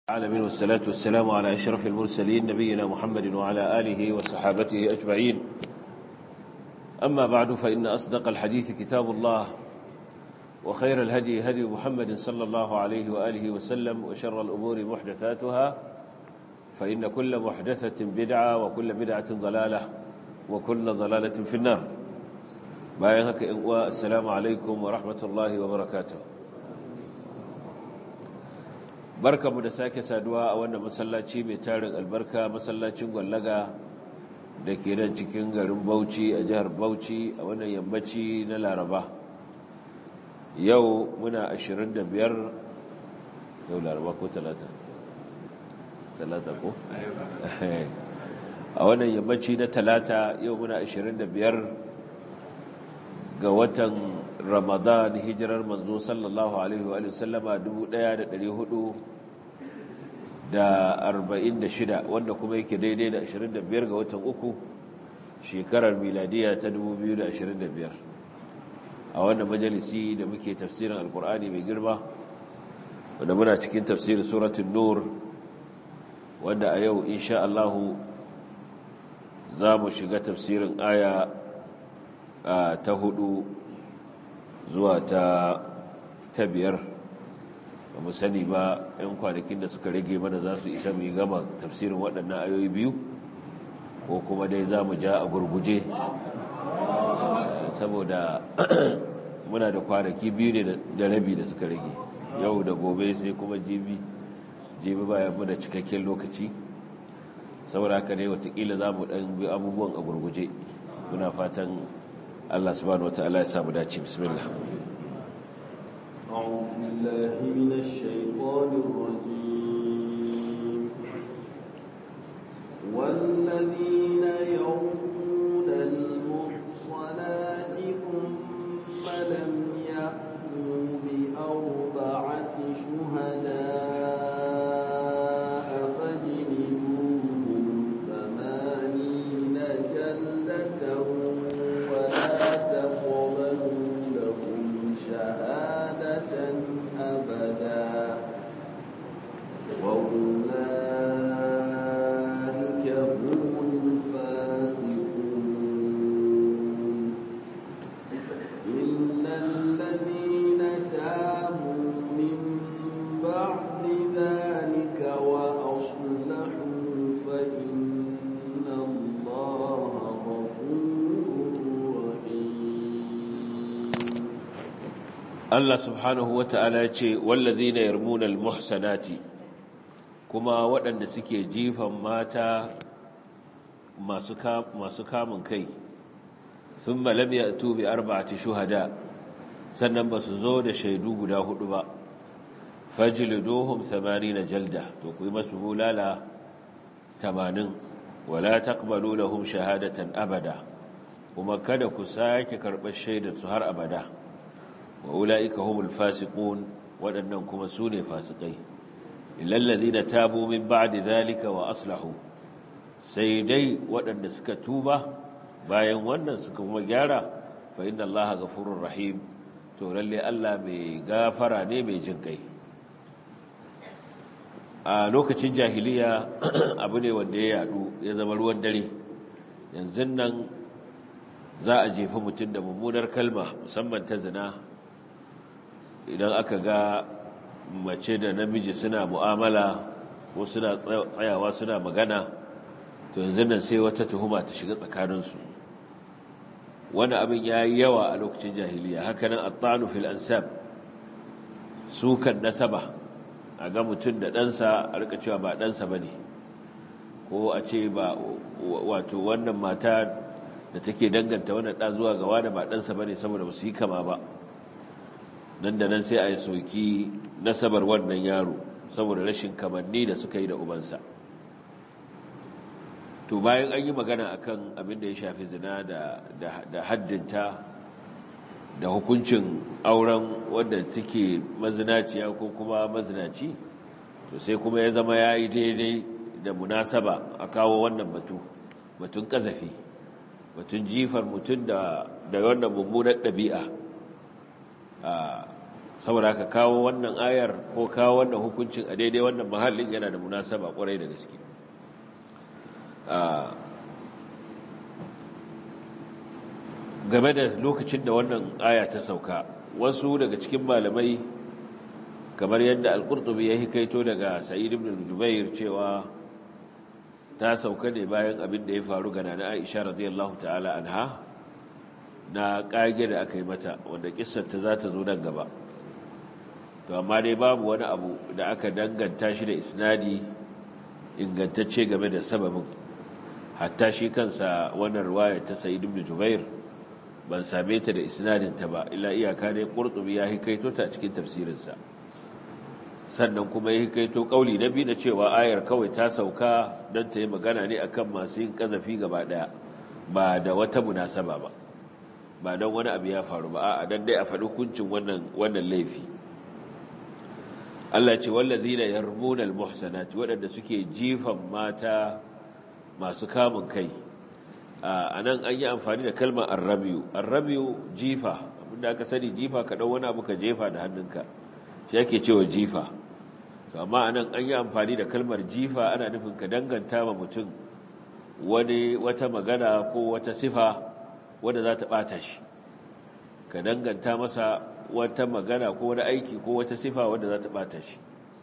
العالمين والصلاة والسلام على أشرف المرسلين نبينا محمد وعلى آله وصحابته أجمعين أما بعد فإن أصدق الحديث كتاب الله وخير الهدي هدي محمد صلى الله عليه وآله وسلم وشر الأمور محدثاتها فإن كل محدثة بدعة وكل بدعة ضلالة وكل ضلالة في النار بايهك السلام عليكم ورحمة الله وبركاته barka mu da sake saduwa a wannan masallaci mai tarin albarka masallacin gwallaga da ke nan cikin garin bauchi a jihar bauchi a wannan yammaci na laraba yau muna 25 yau laraba ko talata talata ko a wannan yammaci na talata yau muna 25 ga watan ramadan hijirar manzo sallallahu alaihi wa sallama 1446 wanda kuma yake daidai da 25 ga watan uku shekarar miladiya ta 2025 a wannan majalisi da muke tafsirin alkur'ani mai girma wanda muna cikin tafsirin suratun nur wanda a yau insha Allahu za mu shiga tafsirin aya ta hudu zuwa ta ta biyar ba mu sani ba 'yan kwanakin da suka rage mana za su isa mu gama tafsirin waɗannan ayoyi biyu ko kuma dai za mu ja a gurguje saboda muna da kwanaki biyu ne da rabi da suka rage yau da gobe sai kuma jibi jibi bayan mu da cikakken lokaci saboda haka ne watakila za mu ɗan bi abubuwan a gurguje muna fatan Allah subhanahu wa ta'ala ya samu dace bismillah أعوذ بالله من الشيطان الرجيم والذين يرمون المحصنات ثم لم يأتوا بأربعة شهداء فاجلدوهم ثمانين جلدة ولا تقبلوا لهم شهادة أبدا وأولئك هم الفاسقون إلا الذين تابوا من بعد ذلك وأصلحوا فإن الله غفور رحيم Allah subhanahu wa ta'ala ya ce wallazina yarmuna almuhsanati kuma waɗanda suke jifan mata masu masu kamun kai thumma lam ya'tu bi arba'ati shuhada sannan ba su zo da shaidu guda hudu ba fajliduhum 80 jalda to ku yi masu bulala 80 wala taqbalu lahum shahadatan abada kuma kada ku sake karɓar shaidar su har abada wa ula'ika humul fasiqun waɗannan kuma su ne fasikai illal ladina tabu min ba'di dhalika wa aslahu sai dai waɗanda suka tuba bayan wannan suka kuma gyara fa inna allaha ghafurur rahim to lalle Allah mai gafara ne mai jin kai a lokacin jahiliya abu ne wanda ya yadu ya zama ruwan dare yanzu nan za a jefi mutum da mummunar kalma musamman ta zina idan aka ga mace da namiji suna mu'amala ko suna tsayawa suna magana to yanzu nan sai wata tuhuma ta shiga tsakaninsu wani abin ya yi yawa a lokacin jahiliya hakanan attanu fil ansab sukan nasaba a ga mutum da ɗansa a rika cewa ba ɗansa ba ne ko a ce ba wato wannan mata da take danganta wannan ɗan zuwa ga wani ba ɗansa ba ne saboda ba su yi kama ba nan da nan sai a yi soki nasabar wannan yaro saboda rashin kamanni da suka yi da ubansa to bayan an yi magana akan abin da ya shafi zina da haddinta da hukuncin auren wadda take mazinaciya ko kuma mazinaci to sai kuma ya zama ya yi daidai da munasaba a kawo wannan batu batun kazafi batun jifar mutum da wannan mummunar ɗabi'a saboda ka kawo wannan ayar ko kawo wannan hukuncin a daidai wannan mahallin yana da munasaba kwarai da gaske game da lokacin da wannan aya ta sauka wasu daga cikin malamai kamar yadda al-qurtubi ya hikaito daga sa'id ibn jubair cewa ta sauka ne bayan abin da ya faru ga nana Aisha radiyallahu ta'ala anha na kage da aka yi mata wanda kissar ta za ta zo nan gaba to amma dai babu wani abu da aka danganta shi da isnadi ingantacce game da sababin hatta shi kansa wannan riwaya ta Sa'id ibn Jubair ban same ta da isnadin ta ba illa iyaka dai Qurtubi ya hikaito ta a cikin tafsirinsa sannan kuma ya hikaito kauli na biyu na cewa ayar kawai ta sauka don ta yi magana ne akan masu yin kazafi gaba daya ba da wata munasaba ba ba don wani abu ya faru ba a dan dai a faɗi hukuncin wannan wannan laifi Allah ce wallazina yarmuna almuhsanati waɗanda suke jifan mata masu kamun kai a nan an yi amfani da kalmar arrabiyu arrabiyu jifa abinda aka sani jifa ka ɗau wani abu ka jefa da hannunka shi ake cewa jifa to amma anan an yi amfani da kalmar jifa ana nufin ka danganta ma mutum wani wata magana ko wata sifa wadda za ta ɓata shi ka danganta masa wata magana ko wani aiki ko wata sifa wadda za ta ɓata shi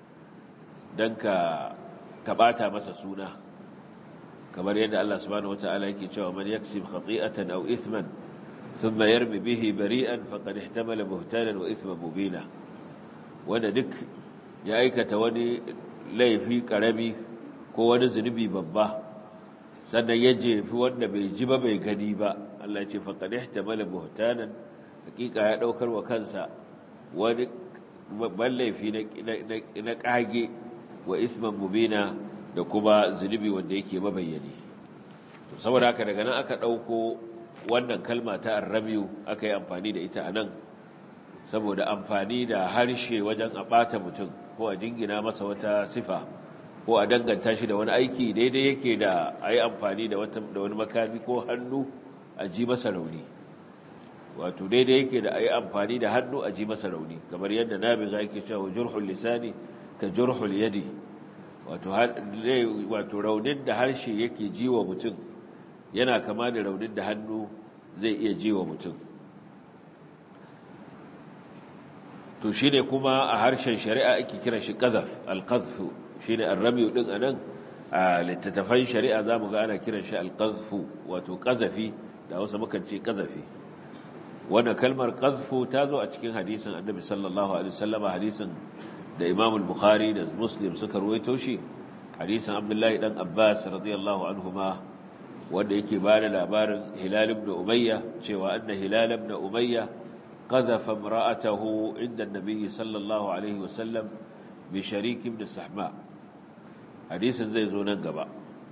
don ka ɓata masa suna kamar yadda Allah subhanahu wata'ala yake cewa man yaksib khati'atan aw ithman thumma yarmi bihi bari'an faqad ihtamala buhtanan wa ithman mubina wanda duk ya aikata wani laifi karami ko wani zunubi babba sannan ya jefi wanda bai ji ba bai gani ba Allah ya ce faqad ihtamala buhtanan hakika ya daukar wa kansa wani babban laifi na kage wa isman mubina da kuma zunubi wanda yake mabayyani to saboda haka daga nan aka dauko wannan kalma ta arrabiyu aka yi amfani da ita anan saboda amfani da harshe wajen a ɓata mutum ko a jingina masa wata sifa ko a danganta shi da wani aiki daidai yake da a yi amfani da wani makami ko hannu a ji masa rauni wato daidai yake da a yi amfani da hannu a ji masa rauni kamar yadda nabi za ke cewa jurhul lisani ka jurhul yadi wato raunin da harshe yake ji wa mutum yana kama da raunin da hannu zai iya ji wa mutum to shi ne kuma a harshen shari'a ake kiran shi ƙazaf alƙazfu shi ne arramiyu ɗin a nan a littattafan shari'a za mu ga ana kiran shi alƙazfu wato ƙazafi da wasu mukan ce ƙazafi wannan kalmar ƙazfu ta zo a cikin hadisin annabi sallallahu alaihi wasallam hadisin da imam bukhari da muslim suka ruwaito shi hadisin abdullahi dan abbas radiyallahu anhuma wanda yake ba da labarin hilal ibn umayya cewa anna hilal ibn umayya قذف امرأته عند النبي صلى الله عليه وسلم بشريك بن السحماء حديث زي زونان gaba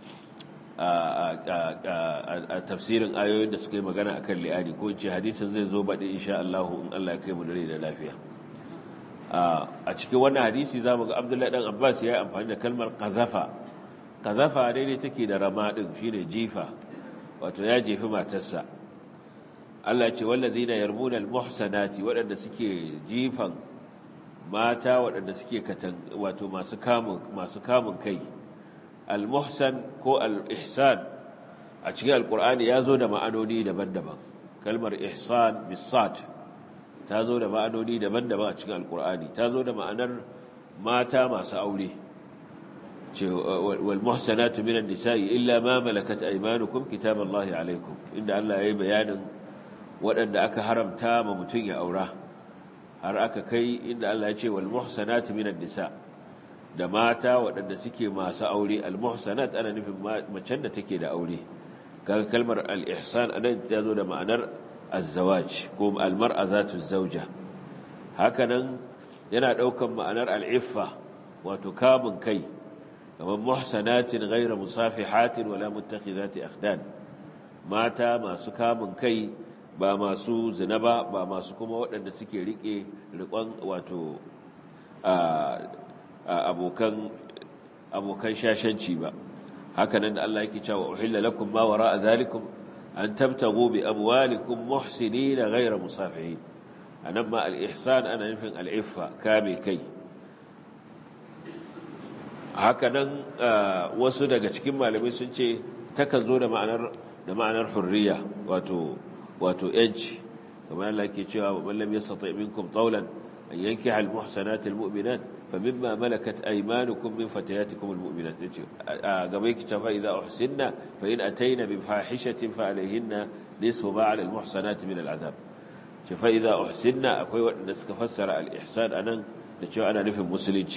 a tafsirin ayoyin da suka yi magana akan li'ani ko ce hadisin zai zo baɗi insha Allah in Allah ya kai mu dare da lafiya a cikin wannan hadisi zamu ga Abdullahi dan Abbas ya yi amfani da kalmar qazafa qazafa daidai take da rama din shine jifa wato ya jefi matarsa Allah ce wallazina yarmuna almuhsanati waɗanda suke jifan mata waɗanda suke katan wato masu kamun masu kamun kai almuhsan ko al-ihsan a cikin alqur'ani yazo da ma'anoni daban-daban kalmar ihsan bisad ta zo da ma'anoni daban-daban a cikin alqur'ani ta zo da ma'anar mata masu aure ce wal muhsanatu minan nisa'i illa ma malakat aymanukum kitaballahi alaykum inda Allah yayi bayanin waɗanda aka haramta ma mutum ya aura har aka kai inda Allah ya ce wal muhsanat minan nisa da mata waɗanda suke masu aure al muhsanat ana nufin macen da take da aure kaga kalmar al ihsan anan ta zo da ma'anar az-zawaj ko al mar'a zatu zawja hakanan yana daukan ma'anar al iffa wato kamun kai kamar muhsanatin ghayra musafihatin wala muttakhidati akhdan mata masu kamun kai ba masu zina ba ba masu kuma waɗanda suke riƙe riƙon wato abokan abokan shashanci ba hakanan da Allah yake cewa uhilla lakum ma wara'a zalikum an tabtagu bi amwalikum muhsinina ghayra musafihin anan ma al-ihsan ana nufin al-iffa kame kai haka nan wasu daga cikin malamai sun ce takan zo da ma'anar da ma'anar hurriya wato wato yanci kamar Allah ke cewa man lam yastati minkum tawlan an yankiha al-muhsanat al-mu'minat famimma malakat aymanukum min fatayatikum al-mu'minat yace gaba yake cewa idza uhsinna fa in atayna bi fahishatin fa alayhinna nisfu ma 'ala al-muhsanat min al-'adab ce fa idza uhsinna akwai wanda suka fassara al-ihsan anan da cewa ana nufin musulunci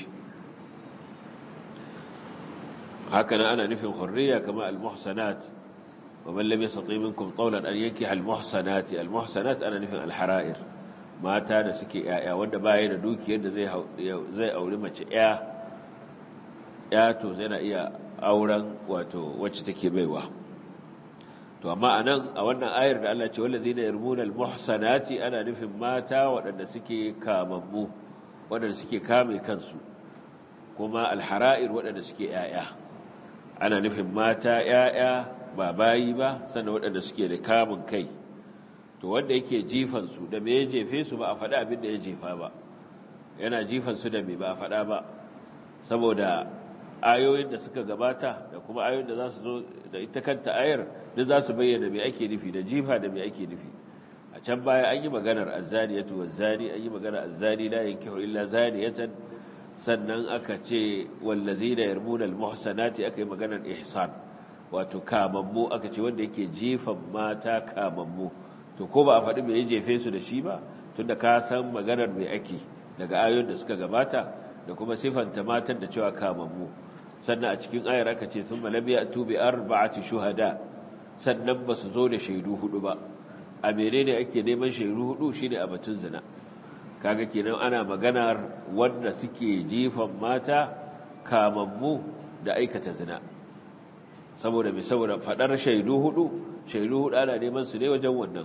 haka nan ana nufin hurriya kama al-muhsanat wa man lam yastati minkum tawlan an yankiha al-muhsanati al-muhsanat ana nufin al-hara'ir mata da suke yaya wanda baya da dukiyar da zai zai auri mace ya ya to zai na iya auren wato wacce take baiwa to amma anan a wannan ayar da Allah ce wallazina yarmuna al-muhsanati ana nufin mata waɗanda suke kamammu waɗanda suke kame kansu kuma al-hara'ir waɗanda suke yaya ana nufin mata ‘ya'ya ba bayi ba sannan waɗanda suke da kamun kai to wanda yake jifansu da me ya jefe su ba a faɗa abin da ya jefa ba yana jifansu da me ba a faɗa ba saboda ayoyin da suka gabata da kuma ayoyin da za su zo da ita kanta ayar da za su bayyana me ake nufi da jifa da me ake nufi a can baya an yi maganar azzaniyatu wazzani an yi maganar azzani la yankihu illa zaniyatan sannan aka ce wallazina yarmuna almuhsanati aka yi maganar ihsan wato kamammu aka ce wanda yake jefan mata kamammu to ko ba a faɗi me ya jefe su da shi ba tunda ka san maganar me ake daga ayoyin da suka gabata da kuma sifanta matan da cewa kamammu sannan a cikin ayar aka ce sun malam ya tubi arba'ati shuhada sannan ba su zo da shaidu hudu ba a menene ake neman shaidu hudu shine a batun zina kaga kenan ana maganar wanda suke jifan mata kamammu da aikata zina saboda mai saboda fadar shaidu hudu shaidu hudu ana neman su ne wajen wannan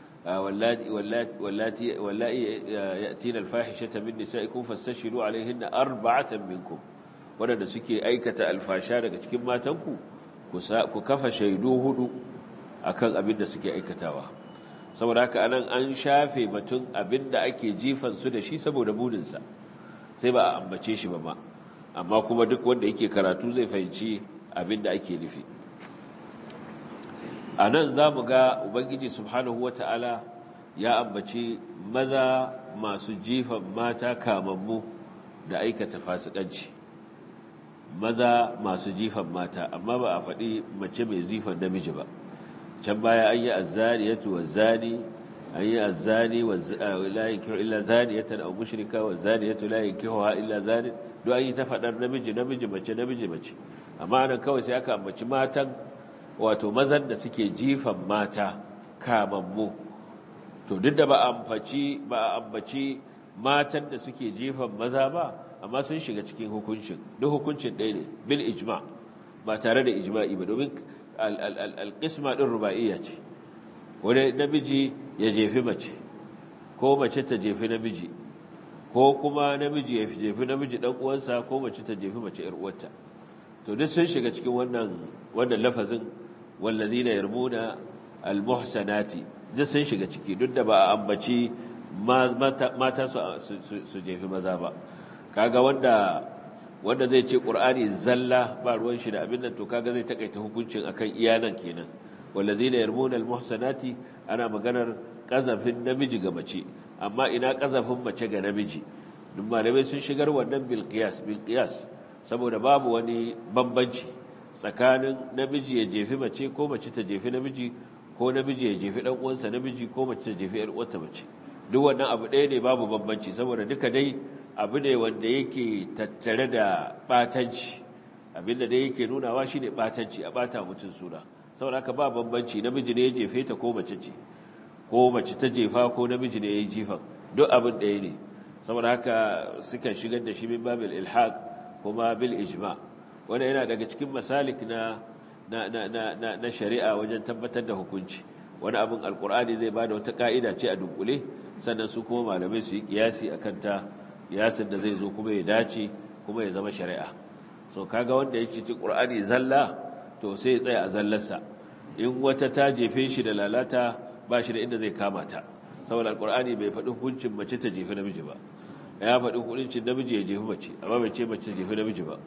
wallati wallahi yatina alfahishata min nisaikum fastashiru alaihinna arba'atan minkum wanda suke aikata alfasha daga cikin matanku ku kafa shaidu hudu akan abin da suke aikatawa saboda haka anan an shafe batun abin da ake jifan su da shi saboda buninsa sai ba a ambace shi ba ma amma kuma duk wanda yake karatu zai fahimci abin da ake nufi a nan za mu ga ubangiji subhanahu wa ta'ala ya ambaci maza masu jifan mata kamammu da aikata fasikanci maza masu jifan mata amma ba a faɗi mace mai jifan namiji ba can baya an yi azzaniyatu wazzani an yi azzani la yankihu illa zaniyatan aw mushrika wazzaniyatu la yankihuha illa zanin duk an yi ta fadar namiji namiji mace namiji mace amma nan kawai sai aka ambaci matan wato mazan da suke jifan mata kamammu to duk da ba ambaci ba ambaci matan da suke jifan maza ba amma sun shiga cikin hukuncin duk hukuncin ɗaya ne bil ijma ba tare da ijma'i ba domin alƙisma ɗin ruba'iyya ce wani namiji ya jefi mace ko mace ta jefi namiji ko kuma namiji ya jefi namiji ɗan uwansa ko mace ta jefi mace ‘yar uwarta to duk sun shiga cikin wannan wannan lafazin wallazina yarmuna almuhsanati duk sun shiga ciki duk da ba a ambaci mata su jefi maza ba kaga wanda wanda zai ce ƙur'ani zalla ba ruwan shi da abin nan to kaga zai takaita hukuncin akan iyanan kenan wallazina yarmuna almuhsanati ana maganar kazafin namiji ga mace amma ina kazafin mace ga namiji duk malamai sun shigar wannan bil qiyas bil qiyas saboda babu wani bambanci tsakanin namiji ya jefi mace ko mace ta jefi namiji ko namiji ya jefi dan uwansa namiji ko mace ta jefi yar uwarta mace duk wannan abu ɗaya ne babu bambanci saboda duka dai abu ne wanda yake tattare da batanci abinda dai yake nunawa shine batanci a bata mutum suna saboda haka ba bambanci namiji ne ya jefe ta ko mace ce ko mace ta jefa ko namiji ne ya yi jifan duk abin ɗaya ne saboda haka sukan shigar da shi min babil ilhaq kuma bil ijma wanda yana daga cikin masalik na na na na na shari'a wajen tabbatar da hukunci wani abin alkur'ani zai bada wata ka'ida ce a dunkule sannan su kuma malamai su yi kiyasi akan ta yasin da zai zo kuma ya dace kuma ya zama shari'a so kaga wanda yake ci qur'ani zalla to sai ya tsaya a zallarsa in wata ta jefe shi da lalata ba shi da inda zai kama ta saboda alkur'ani bai faɗi hukuncin mace ta jefi namiji ba ya faɗi hukuncin namiji ya jefi mace amma bai ce mace ta jefi namiji ba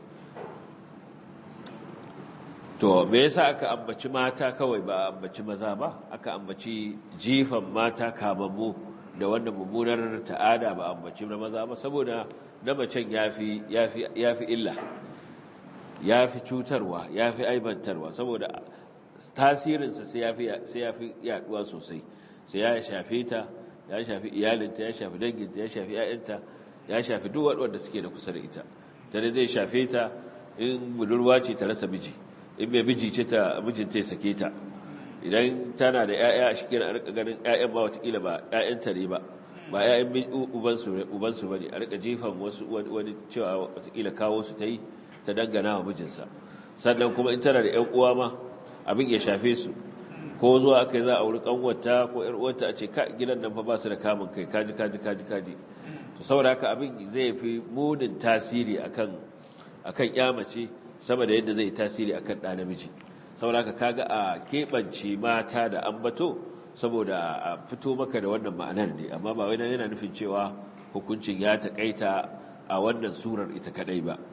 to me yasa aka ambaci mata kawai ba a ambaci maza ba aka ambaci jifan mata kamammu da wannan mummunar ta'ada ba a ambaci na maza ba saboda na macen yafi yafi yafi illa yafi cutarwa yafi aibantarwa saboda tasirinsa sai yafi sai yafi yaduwa sosai sai ya shafe ta ya shafi iyalinta ya shafi danginta ya shafi ƴaƴanta ya shafi duk wanda suke da kusa da ita tare zai shafe ta in budurwa ce ta rasa miji in mai miji ce ta mijinta ya sake ta idan tana da ƴaƴa a cikin a rika ganin ƴaƴan ba watakila ba ƴaƴanta ne ba ba ƴaƴan ubansu ubansu bane a rika jefan wasu wani cewa watakila kawo su ta yi ta dangana wa mijinsa sannan kuma in tana da ƴan uwa ma abin ya shafe su ko zuwa aka yi za a wuri kanwata ko ƴar uwarta a ce ka gidan nan fa ba su da kamun kai kaji kaji kaji kaji to saboda haka abin zai fi munin tasiri akan akan ƴa mace sama da yadda zai tasiri akan ɗa namiji saboda kaga a keɓance mata da ambato saboda a fito maka da wannan ma'anar ne amma ba wai yana nufin cewa hukuncin ya taƙaita a wannan surar ita kadai ba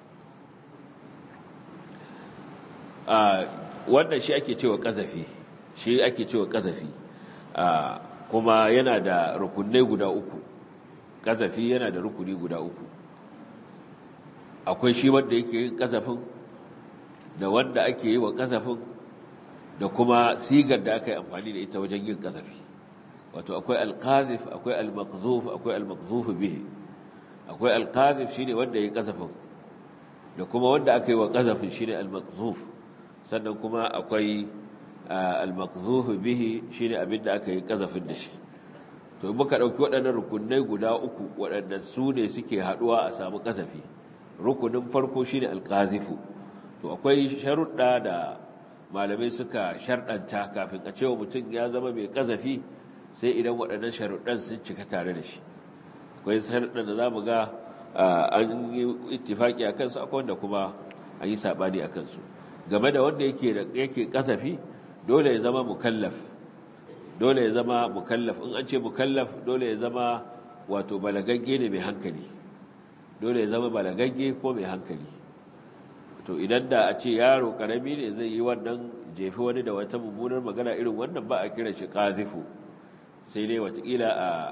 wannan shi ake cewa ƙazafi shi ake cewa ƙazafi kuma yana da rukunai guda uku ƙazafi yana da rukuni guda uku akwai shi wanda yake yin ƙazafin da wanda ake yi wa ƙazafin da kuma sigar da aka yi amfani da ita wajen yin ƙazafi wato akwai alƙazif akwai almakzuf akwai almakzuf bihi akwai alƙazif shine wanda ya yi ƙazafin da kuma wanda aka yi wa ƙazafin shine almakzuf sannan kuma akwai almakzuf bihi shine abin da aka yi ƙazafin da shi to muka ɗauki waɗannan rukunai guda uku waɗanda su ne suke haɗuwa a samu ƙazafi rukunin farko shine alƙazifu to akwai sharuɗa da malamai suka sharɗanta kafin a cewa mutum ya zama mai ƙazafi sai idan waɗannan sharuɗan sun cika tare da shi akwai sharuɗan da za mu ga an yi ittifaƙi a kansu akwai wanda kuma an yi saɓani a kansu game da wanda yake ƙazafi dole ya zama mukallaf dole ya zama mukallaf in an ce mukallaf dole ya zama wato balagagge ne mai hankali dole ya zama balagagge ko mai hankali to idan da a ce yaro karami ne zai yi wannan jefi wani da wata mummunar magana irin wannan ba a kira shi qazifu sai dai watakila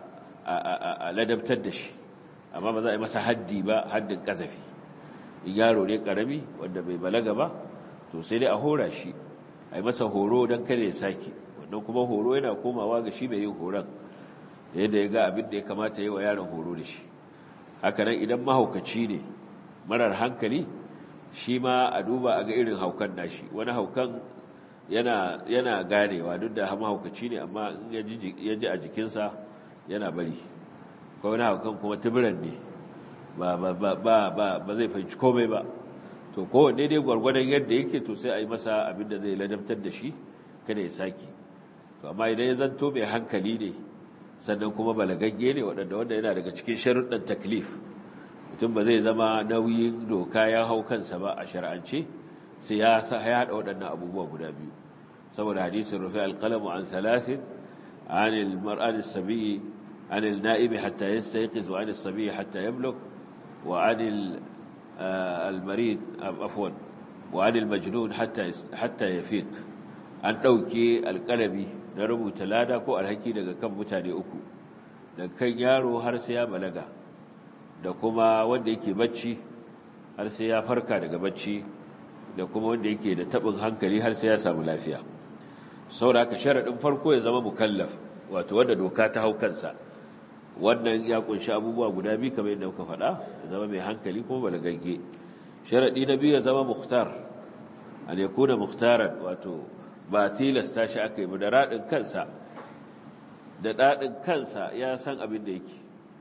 a ladabtar da shi amma ba za a yi masa haddi ba haddin kazafi in yaro ne karami wanda bai balaga ba to sai dai a hora shi a yi masa horo don kada ya sake wannan kuma horo yana komawa ga shi mai yin horon yadda ya ga abin da ya kamata yi wa yaron horo da shi hakanan idan mahaukaci ne marar hankali shi ma a duba a ga irin haukan nashi wani haukan yana yana ganewa duk da mahaukaci ne amma in ya ji a jikinsa yana bari ko wani haukan kuma tubiran ne ba ba ba ba ba zai fahimci komai ba to kowanne dai gwargwadon yadda yake to sai a yi masa abin da zai ladabtar da shi kada ya saki to amma idan ya zanto mai hankali ne sannan kuma balagagge ne waɗanda wanda yana daga cikin sharuɗan taklif mutum ba zai zama nauyin doka ya hau kansa ba a shar'ance sai ya haɗa waɗannan abubuwa guda biyu saboda hadisin rufe alƙalamu an salasin anil mar'an sabi'i anil na'ibi hatta yastayqiz wa anil sabi'i hatta yablugh wa anil al-marid afwan wa anil majnun hatta hatta yafiq an ɗauke alƙalami na rubuta lada ko alhaki daga kan mutane uku daga kan yaro har sai ya balaga da kuma wanda yake bacci har sai ya farka daga bacci da kuma wanda yake da tabin hankali har sai ya samu lafiya saboda haka sharadin farko ya zama mukallaf wato wanda doka ta hau kansa wannan ya kunshi abubuwa guda biyu kamar yadda muka faɗa ya zama mai hankali kuma balagagge sharadi na biyu ya zama mukhtar an yakuna mukhtaran wato ba tilasta shi aka yi ba da radin kansa da dadin kansa ya san abin da yake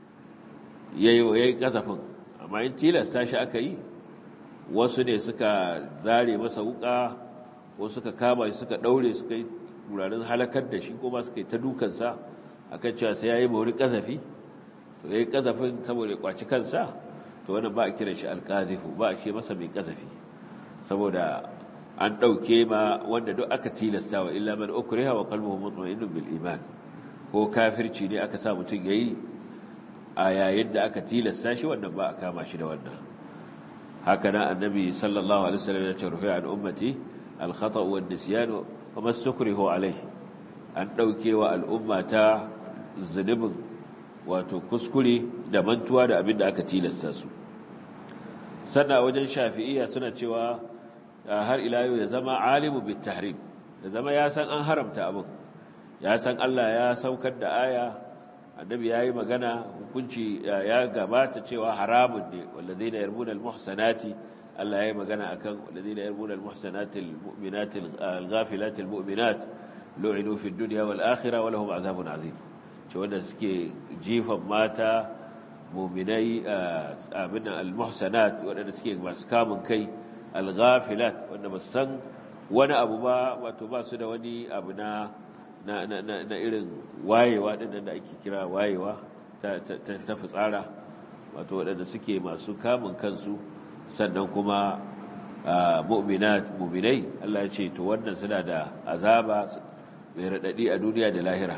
ya yi kasafin amma in tilasta shi aka yi wasu ne suka zare masa wuka wasu suka kama shi suka daure suka yi wuraren halakar da shi kuma suka yi ta dukansa a kan cewa sai ya yi mawuri kasafi to ya yi kasafin saboda ya kwaci kansa to wannan ba a kira shi alkazifu ba a ce masa mai kasafi saboda an ɗauke ma wanda duk aka tilasta wa illa man ukriha wa qalbuhu mutma'innun bil iman ko kafirci ne aka sa mutum ya yi a yayin da aka tilasta shi wannan ba a kama shi da wannan haka na annabi sallallahu alaihi wasallam ya ce rufi an ummati al-khata' wa an-nisyan wa masukrihu alai an dauke wa al'umma ta zunubin wato kuskure da mantuwa da abin da aka tilasta su sannan wajen shafi'iyya suna cewa har ila yau ya zama alimu bit tahrim ya zama ya san an haramta abin ya san Allah ya saukar da aya annabi yayi magana hukunci ya gabata cewa haramun ne walladheena yarmuna almuhsanati Allah yayi magana akan walladheena yarmuna almuhsanati almu'minati alghafilati almu'minat lu'inu fid dunya wal akhirah wa lahum adhabun azim ce wanda suke jifan mata mu'minai abin almuhsanat wanda suke masu kamun kai alghafilat wanda ba san wani abu ba wato ba su da wani abu na na, na, na, na irin wayewa ɗin da ake kira wayewa ta, ta, ta, ta fitsara wato waɗanda suke masu kamun kansu sannan kuma mu'minat mu'minai Allah ya ce to wannan suna da azaba mai raɗaɗi a duniya da lahira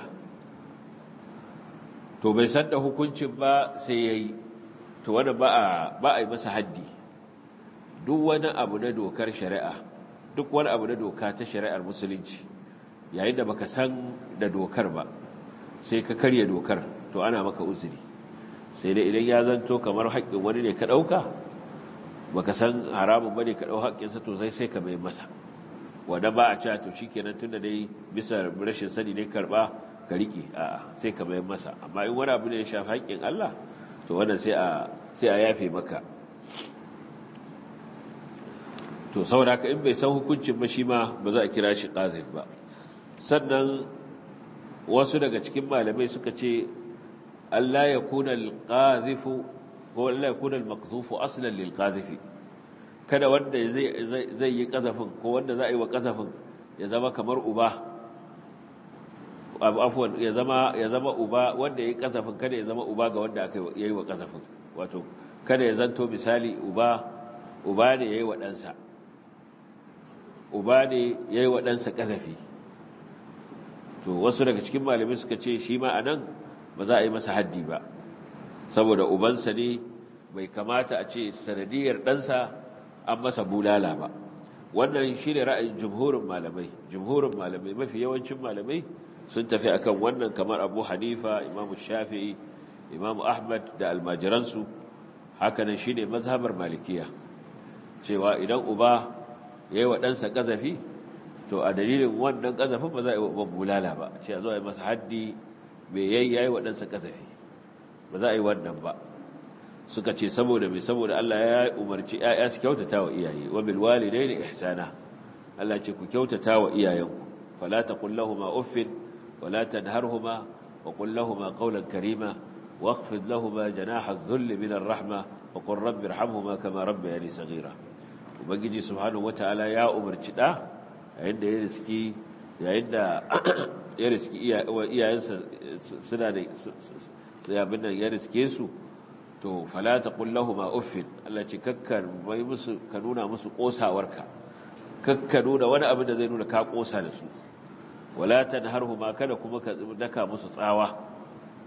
to bai san da hukuncin ba sai ya yi to wani ba a yi masa haddi duk wani abu na dokar shari'a duk wani abu na doka ta shari'ar musulunci yayin da baka san da dokar ba sai ka karya dokar to ana maka uzuri sai dai idan ya zanto kamar haƙƙin wani ne ka ɗauka baka san haramun bane ka ɗau haƙƙinsa to sai sai ka mai masa wanda ba a cewa to shikenan tunda dai bisa rashin sani ne karɓa ka riƙe a'a sai ka mai masa amma in wani abu ne ya shafi haƙƙin Allah to wannan sai a sai a yafe maka to saboda haka in bai san hukuncin ba shi ma ba za a kira shi qazif ba sannan wasu daga cikin malamai suka ce Allah ya kuna alqazifu ko Allah ya kuna almaqzufu aslan lilqazifi kada wanda zai zai yi kazafin ko wanda za a yi wa kazafin ya zama kamar uba afwan ya zama ya zama uba wanda ya yi kazafin kada ya zama uba ga wanda aka yi wa kazafin wato kada ya zanto misali uba uba ne yayi wa ɗansa uba ne yayi wa ɗansa kazafi to wasu daga cikin malamai suka ce shi ma anan ba za a yi masa haddi ba saboda ubansa ne bai kamata a ce sanadiyar ɗansa an masa bulala ba wannan shi ne ra'ayin jumhurin malamai jumhurin malamai mafi yawancin malamai sun tafi akan wannan kamar abu hanifa imamu shafi'i imamu ahmad da almajiransu hakanan shi ne mazhabar malikiya cewa idan uba ya yi wa ɗansa ƙazafi to a dalilin wannan ƙazafin ba za a yi wa bulala ba ce a zo a yi masa haddi mai yayi ya yi wa ɗansa ƙazafi ba za a yi wannan ba suka ce saboda mai saboda Allah ya umarci ‘ya'ya su kyautata wa iyaye wa bilwali dai da ihsana Allah ce ku kyautata wa iyayenku fala ta kullahuma uffin wala tanharhuma wa kullahuma qawlan karima واخفض لهما جناح الذل من الرحمة وقل رب ارحمهما كما ربياني صغيرا ubangiji subhanahu wataala ya umarci da yayin da ya riski yayin da ya riski iyayensa suna da abin nan ya riske su to fala taqul lahumu uffin Allah ce kakkar bai musu ka nuna musu kosawarka kakka nuna wani abin da zai nuna ka kosa da su wala tanharhuma kada kuma ka daka musu tsawa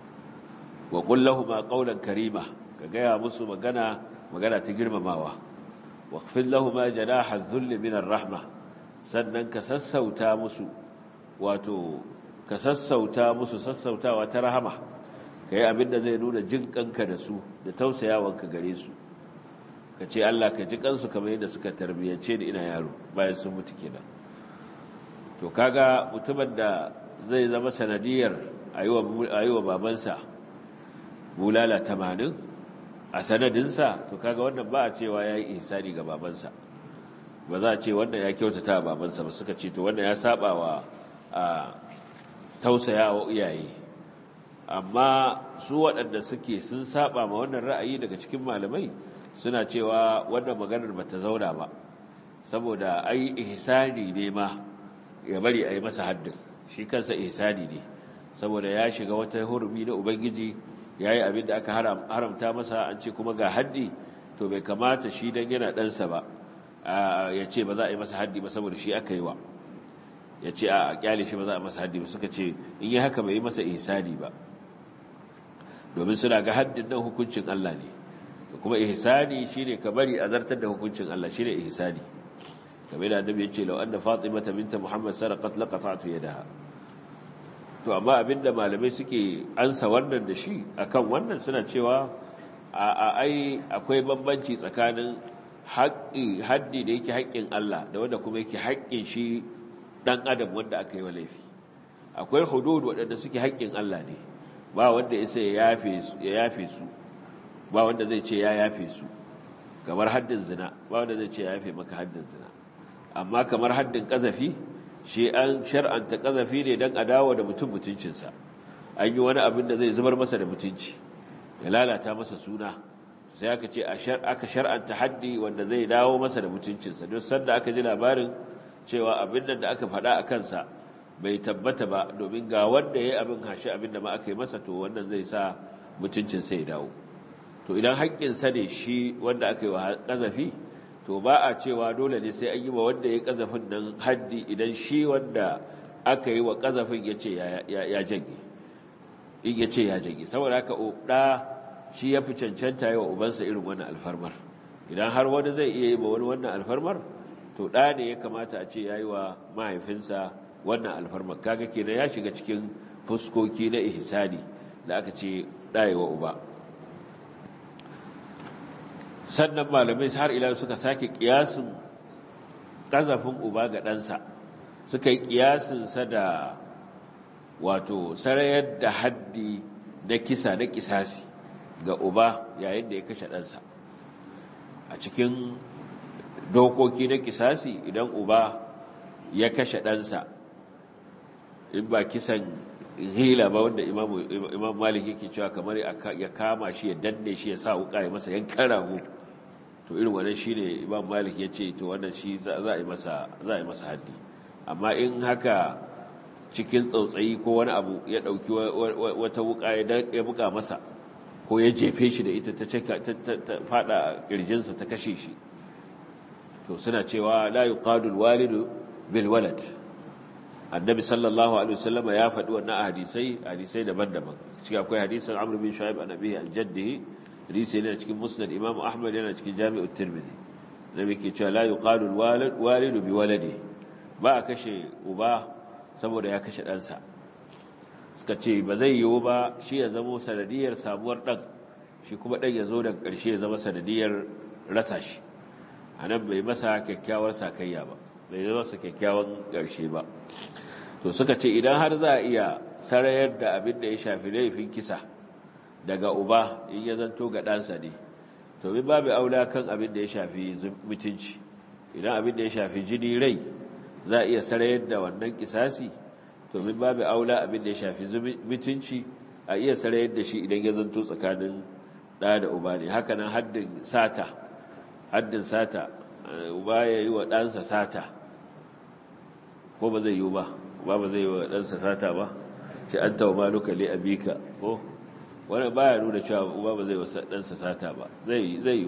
wa qul lahumu qawlan karima ka gaya musu magana magana ta girmamawa واخفض لهما جناح الذل من الرحمة sannan ka sassauta musu wato ka sassauta musu sassautawa ta rahama kai abinda zai nuna jin kanka da su da tausayawanka gare su ka ce Allah ka ji kansu kamar yadda suka tarbiyyance ni ina yaro bayan sun mutu kenan to kaga mutumin da zai zama sanadiyar ayuwa babansa bulala tamanin a sanadinsa to kaga wannan ba a cewa ya yi ihsani ga babansa ba za a ce wannan ya kyautata wa babansa ba suka ce to wannan ya saba wa a tausaya wa iyaye amma su waɗanda suke sun saba ma wannan ra'ayi daga cikin malamai suna cewa wannan maganar ba ta zauna ba saboda ai ihsani ne ma ya bari a yi masa haddin shi kansa ihsani ne saboda ya shiga wata hurumi na ubangiji ya yi abin da aka haramta masa an ce kuma ga haddi to bai kamata shi don yana ɗansa ba ya ce ba za a yi masa haddi ba saboda shi aka yi wa ya ce a kyale shi ba za a masa haddi ba suka ce in yi haka bai yi masa ihsani ba domin suna ga haddin nan hukuncin Allah ne kuma ihsani shine ka bari a zartar da hukuncin Allah shine ihsani kamar da annabi ya ce law anna fatimata binta muhammad sarqat laqata'tu yadaha to amma abinda malamai suke ansa wannan da shi akan wannan suna cewa a ai akwai bambanci tsakanin haƙƙi haddi da yake haƙƙin Allah da wanda kuma yake haƙƙin shi dan adam wanda aka yi wa laifi akwai hudud waɗanda suke haƙƙin Allah ne ba wanda ya sai ya yafe su ba wanda zai ce ya yafe su kamar haddin zina ba wanda zai ce ya yafe maka haddin zina amma kamar haddin ƙazafi shi an shar'anta ƙazafi ne don a dawo da mutum mutuncinsa an yi wani abin da zai zubar masa da mutunci ya lalata masa suna sai aka ce aka shar'anta haddi wanda zai dawo masa da mutuncinsa don sanda aka ji labarin cewa abin da aka faɗa a kansa bai tabbata ba domin ga wanda ya yi abin hashi abin da ma aka yi masa to wannan zai sa mutuncinsa ya dawo to idan haƙƙinsa ne shi wanda aka yi wa ƙazafi to ba a cewa dole ne sai an yi wa wanda ya ƙazafin nan haddi idan shi wanda aka yi wa ƙazafin ya ce ya janye in ya ce ya janye saboda haka ɗa shi ya fi cancanta yi wa ubansa irin wannan alfarmar idan har wani zai iya yi wa wani wannan alfarmar to ɗa ne ya kamata a ce ya yi wa mahaifinsa wannan alfarmar kaga kenan ya shiga cikin fuskoki na ihsani da aka ce ɗa wa uba sannan malamai har ila suka sake kiyasin kazafin uba ga ɗansa suka yi kiyasinsa da wato sarayar da haddi na kisa na kisasi ga uba yayin da ya kashe ɗansa a cikin dokoki na kisasi idan uba ya kashe ɗansa in ba kisan hila ba wanda imam malik yake cewa kamar ya kama shi ya danne shi ya sa wuka ya masa yankan rago to irin wannan shine imam malik ya ce to wannan shi za a yi masa za a yi masa haddi amma in haka cikin tsautsayi ko wani abu ya dauki wata wuka ya buga masa ko ya jefe shi da ita ta fada kirjinsa ta kashe shi to suna cewa la yuqadul walidu bil walad annabi sallallahu alaihi wasallam ya faɗi wannan hadisai hadisai daban-daban shi akwai hadisin amr bin shu'aib an abihi al-jaddi hadisi ne cikin musnad imam ahmad yana cikin jami'u tirmidhi nabi ke cewa la yuqalu al-walid walidu bi waladi ba a kashe uba saboda ya kashe ɗansa suka ce ba zai yiwu ba shi ya zama sanadiyar samuwar ɗan shi kuma ɗan ya zo daga ƙarshe ya zama sanadiyar rasa shi a nan bai masa kyakkyawar sakayya ba bai zama masa kyakkyawan ƙarshe ba to suka ce idan har za a iya sarayar da abin da ya shafi laifin kisa daga uba in ya zanto ga ɗansa ne to min babu aula kan abin da ya shafi mutunci idan abin da ya shafi jini rai za a iya sarayar da wannan kisasi to min babu aula abin da ya shafi mutunci a iya sarayar da shi idan ya zanto tsakanin ɗa da uba ne haka nan haddin sata haddin sata uba ya yi wa ɗansa sata ko ba zai yi ba ba ba zai yi wa ɗansa sata ba ce an tawa maluka li abika ko wani baya nuna cewa uba ba zai wa ɗansa sata ba zai yi zai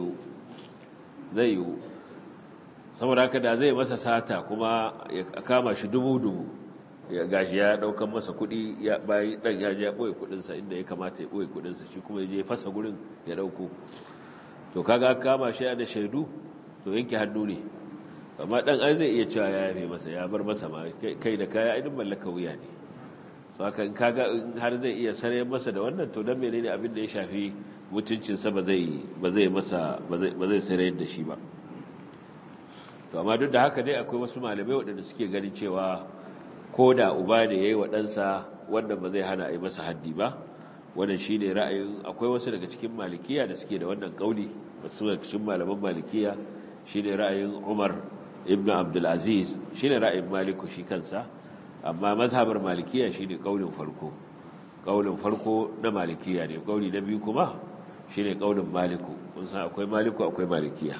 yi saboda haka da zai masa sata kuma ya kama shi dubu-dubu ya gashi ya ɗaukan masa kuɗi ya bayi ɗan ya je ya ɓoye kuɗinsa inda ya kamata ya ɓoye kuɗinsa shi kuma ya je fasa gurin ya ɗauko to kaga kama shi da shaidu to yanke hannu ne amma dan ai zai iya cewa ya yafe masa ya bar masa ma kai da kaya idan mallaka wuya ne so haka in kaga in har zai iya sarayar masa da wannan to dan menene abin da ya shafi mutuncin sa ba zai ba zai masa ba zai ba zai sarayar da shi ba to amma duk da haka dai akwai wasu malamai waɗanda suke ganin cewa ko da uba ne yayi wa ɗansa wanda ba zai hana a yi masa haddi ba wannan shine ra'ayin akwai wasu daga cikin malikiya da suke da wannan kauli wasu daga cikin malaman malikiya shine ra'ayin Umar ibn Abdul Aziz shine ra'ayin Maliku shi kansa amma mazhabar malikiya shine kaulin farko kaulin farko na malikiya ne kauli na biyu kuma shine kaulin Maliku kun san akwai Maliku akwai malikiya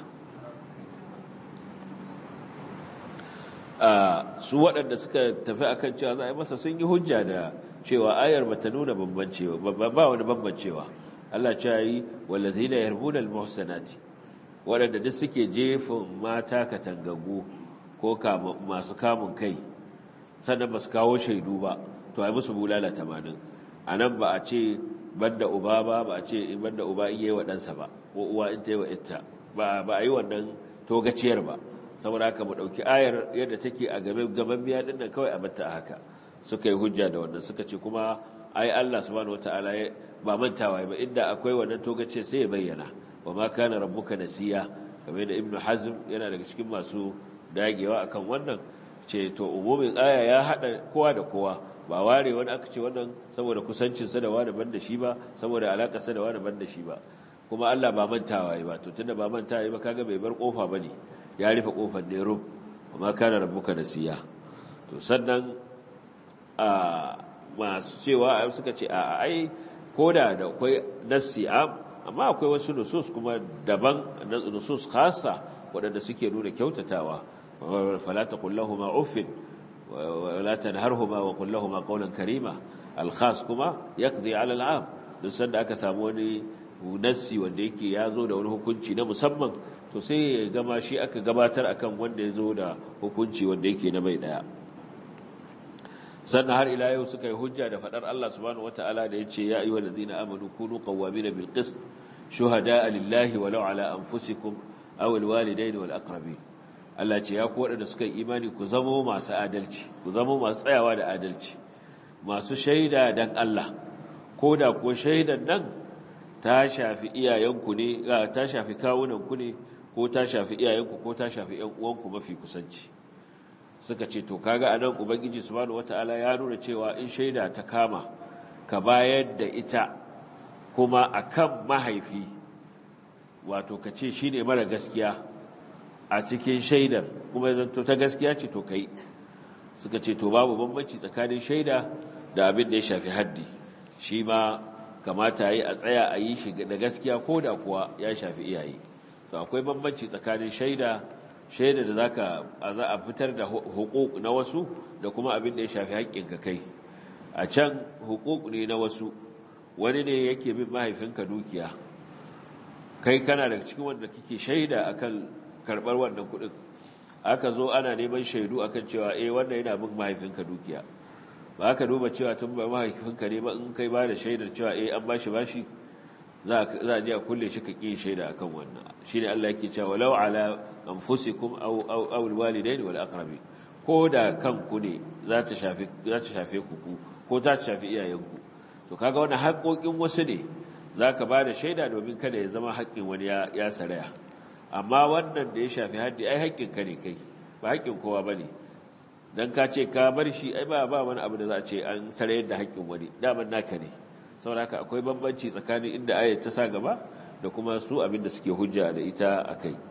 su waɗanda suka tafi akan cewa za a yi masa sun yi hujja da cewa ayar bata nuna bambancewa ba wani bambancewa Allah ce yi wallazina yarbuna almuhsanati waɗanda duk suke jefin mata katangagu ko masu kamun kai sannan ba su kawo shaidu ba to ai musu bulala tamanin a nan ba a ce banda uba ba ba a ce in banda uba in yi wa ɗansa ba ko uwa in ta yi wa ita ba a yi wannan togaciyar ba saboda haka mu ɗauki ayar yadda take a gaban gaban biya ɗin nan kawai a batta a haka suka yi hujja da wannan suka ce kuma ai Allah subhanahu wataala ba mantawa ba inda akwai wannan togaciyar sai ya bayyana wa ma kana rabbuka nasiya kamar da ibnu hazm yana daga cikin masu dagewa akan wannan ce to umumin aya ya hada kowa da kowa ba ware wani aka ce wannan saboda kusancinsa da wani ban da shi ba saboda alakarsa da wani ban da shi ba kuma Allah ba mantawa ba to tunda ba mantawa ba kaga bai bar kofa bane ya rufe kofar ne rub amma kana rabbuka nasiya to sannan a masu cewa suka ce a ai koda da akwai nassi am amma akwai wasu nusus kuma daban nusus khassa waɗanda suke nuna kyautatawa fala taqul lahumu uffin ولا تنهرهما وقل لهما قولا كريما الخاص كما يقضي على العام duk sanda aka samu wani nassi wanda yake ya zo da wani hukunci na musamman to sai ya gama shi aka gabatar akan wanda ya zo da hukunci wanda yake na mai daya sannan har ila yau suka yi hujja da fadar Allah subhanahu wataala da yace ya ayyuhal ladina amanu kunu qawwamina bil qist shuhada'a lillahi walau ala anfusikum aw al walidayni wal aqrabin Allah ce ya ku waɗanda suka yi imani ku zamo masu adalci ku zamo masu tsayawa da adalci masu shaida dan Allah ko da ko shaidan nan ta shafi iyayenku ne ta shafi kawunanku ne ko ta shafi iyayenku ko ta shafi ƴan uwanku mafi kusanci suka ce to kaga anan ubangiji subhanahu wataala ya nuna cewa in shaida ta kama ka bayar da ita kuma akan mahaifi wato ka ce shine mara gaskiya a cikin shaidar kuma zanto ta gaskiya ce to kai suka ce to babu bambanci tsakanin shaida da abin da ya shafi haddi shi ma kamata yi a tsaya a yi shi da gaskiya ko da kuwa ya shafi iyaye to akwai bambanci tsakanin shaida shaida da zaka za a fitar da hukuk na wasu da kuma abin da ya shafi haƙƙinka kai a can hukuk ne na wasu wani ne yake bin mahaifinka dukiya kai kana daga cikin wanda kike shaida akan karɓar wannan kuɗin aka zo ana neman shaidu akan cewa eh wannan yana bin mahaifinka dukiya ba aka duba cewa tun ba mahaifinka ne ba in kai ba da shaidar cewa eh an bashi bashi za a je a kulle shi ka ƙi shaida akan wannan shine Allah yake cewa walau ala anfusikum aw aw aw alwalidaini wal aqrabi ko da kanku ne za ta shafi za ta shafe ku ku ko ta shafi iyayenku to kaga wannan haƙoƙin wasu ne zaka ba da shaida domin kada ya zama haƙƙin wani ya saraya amma wannan da ya shafi haddi ai haƙƙinka ne kai ba haƙƙin kowa ba ne don ka ce ka bar shi ai ba ba wani abu da za a ce an sarayar da haƙƙin wani daman naka ne saboda haka akwai bambanci tsakanin inda ayat ta sa gaba da kuma su abin da suke hujja da ita a kai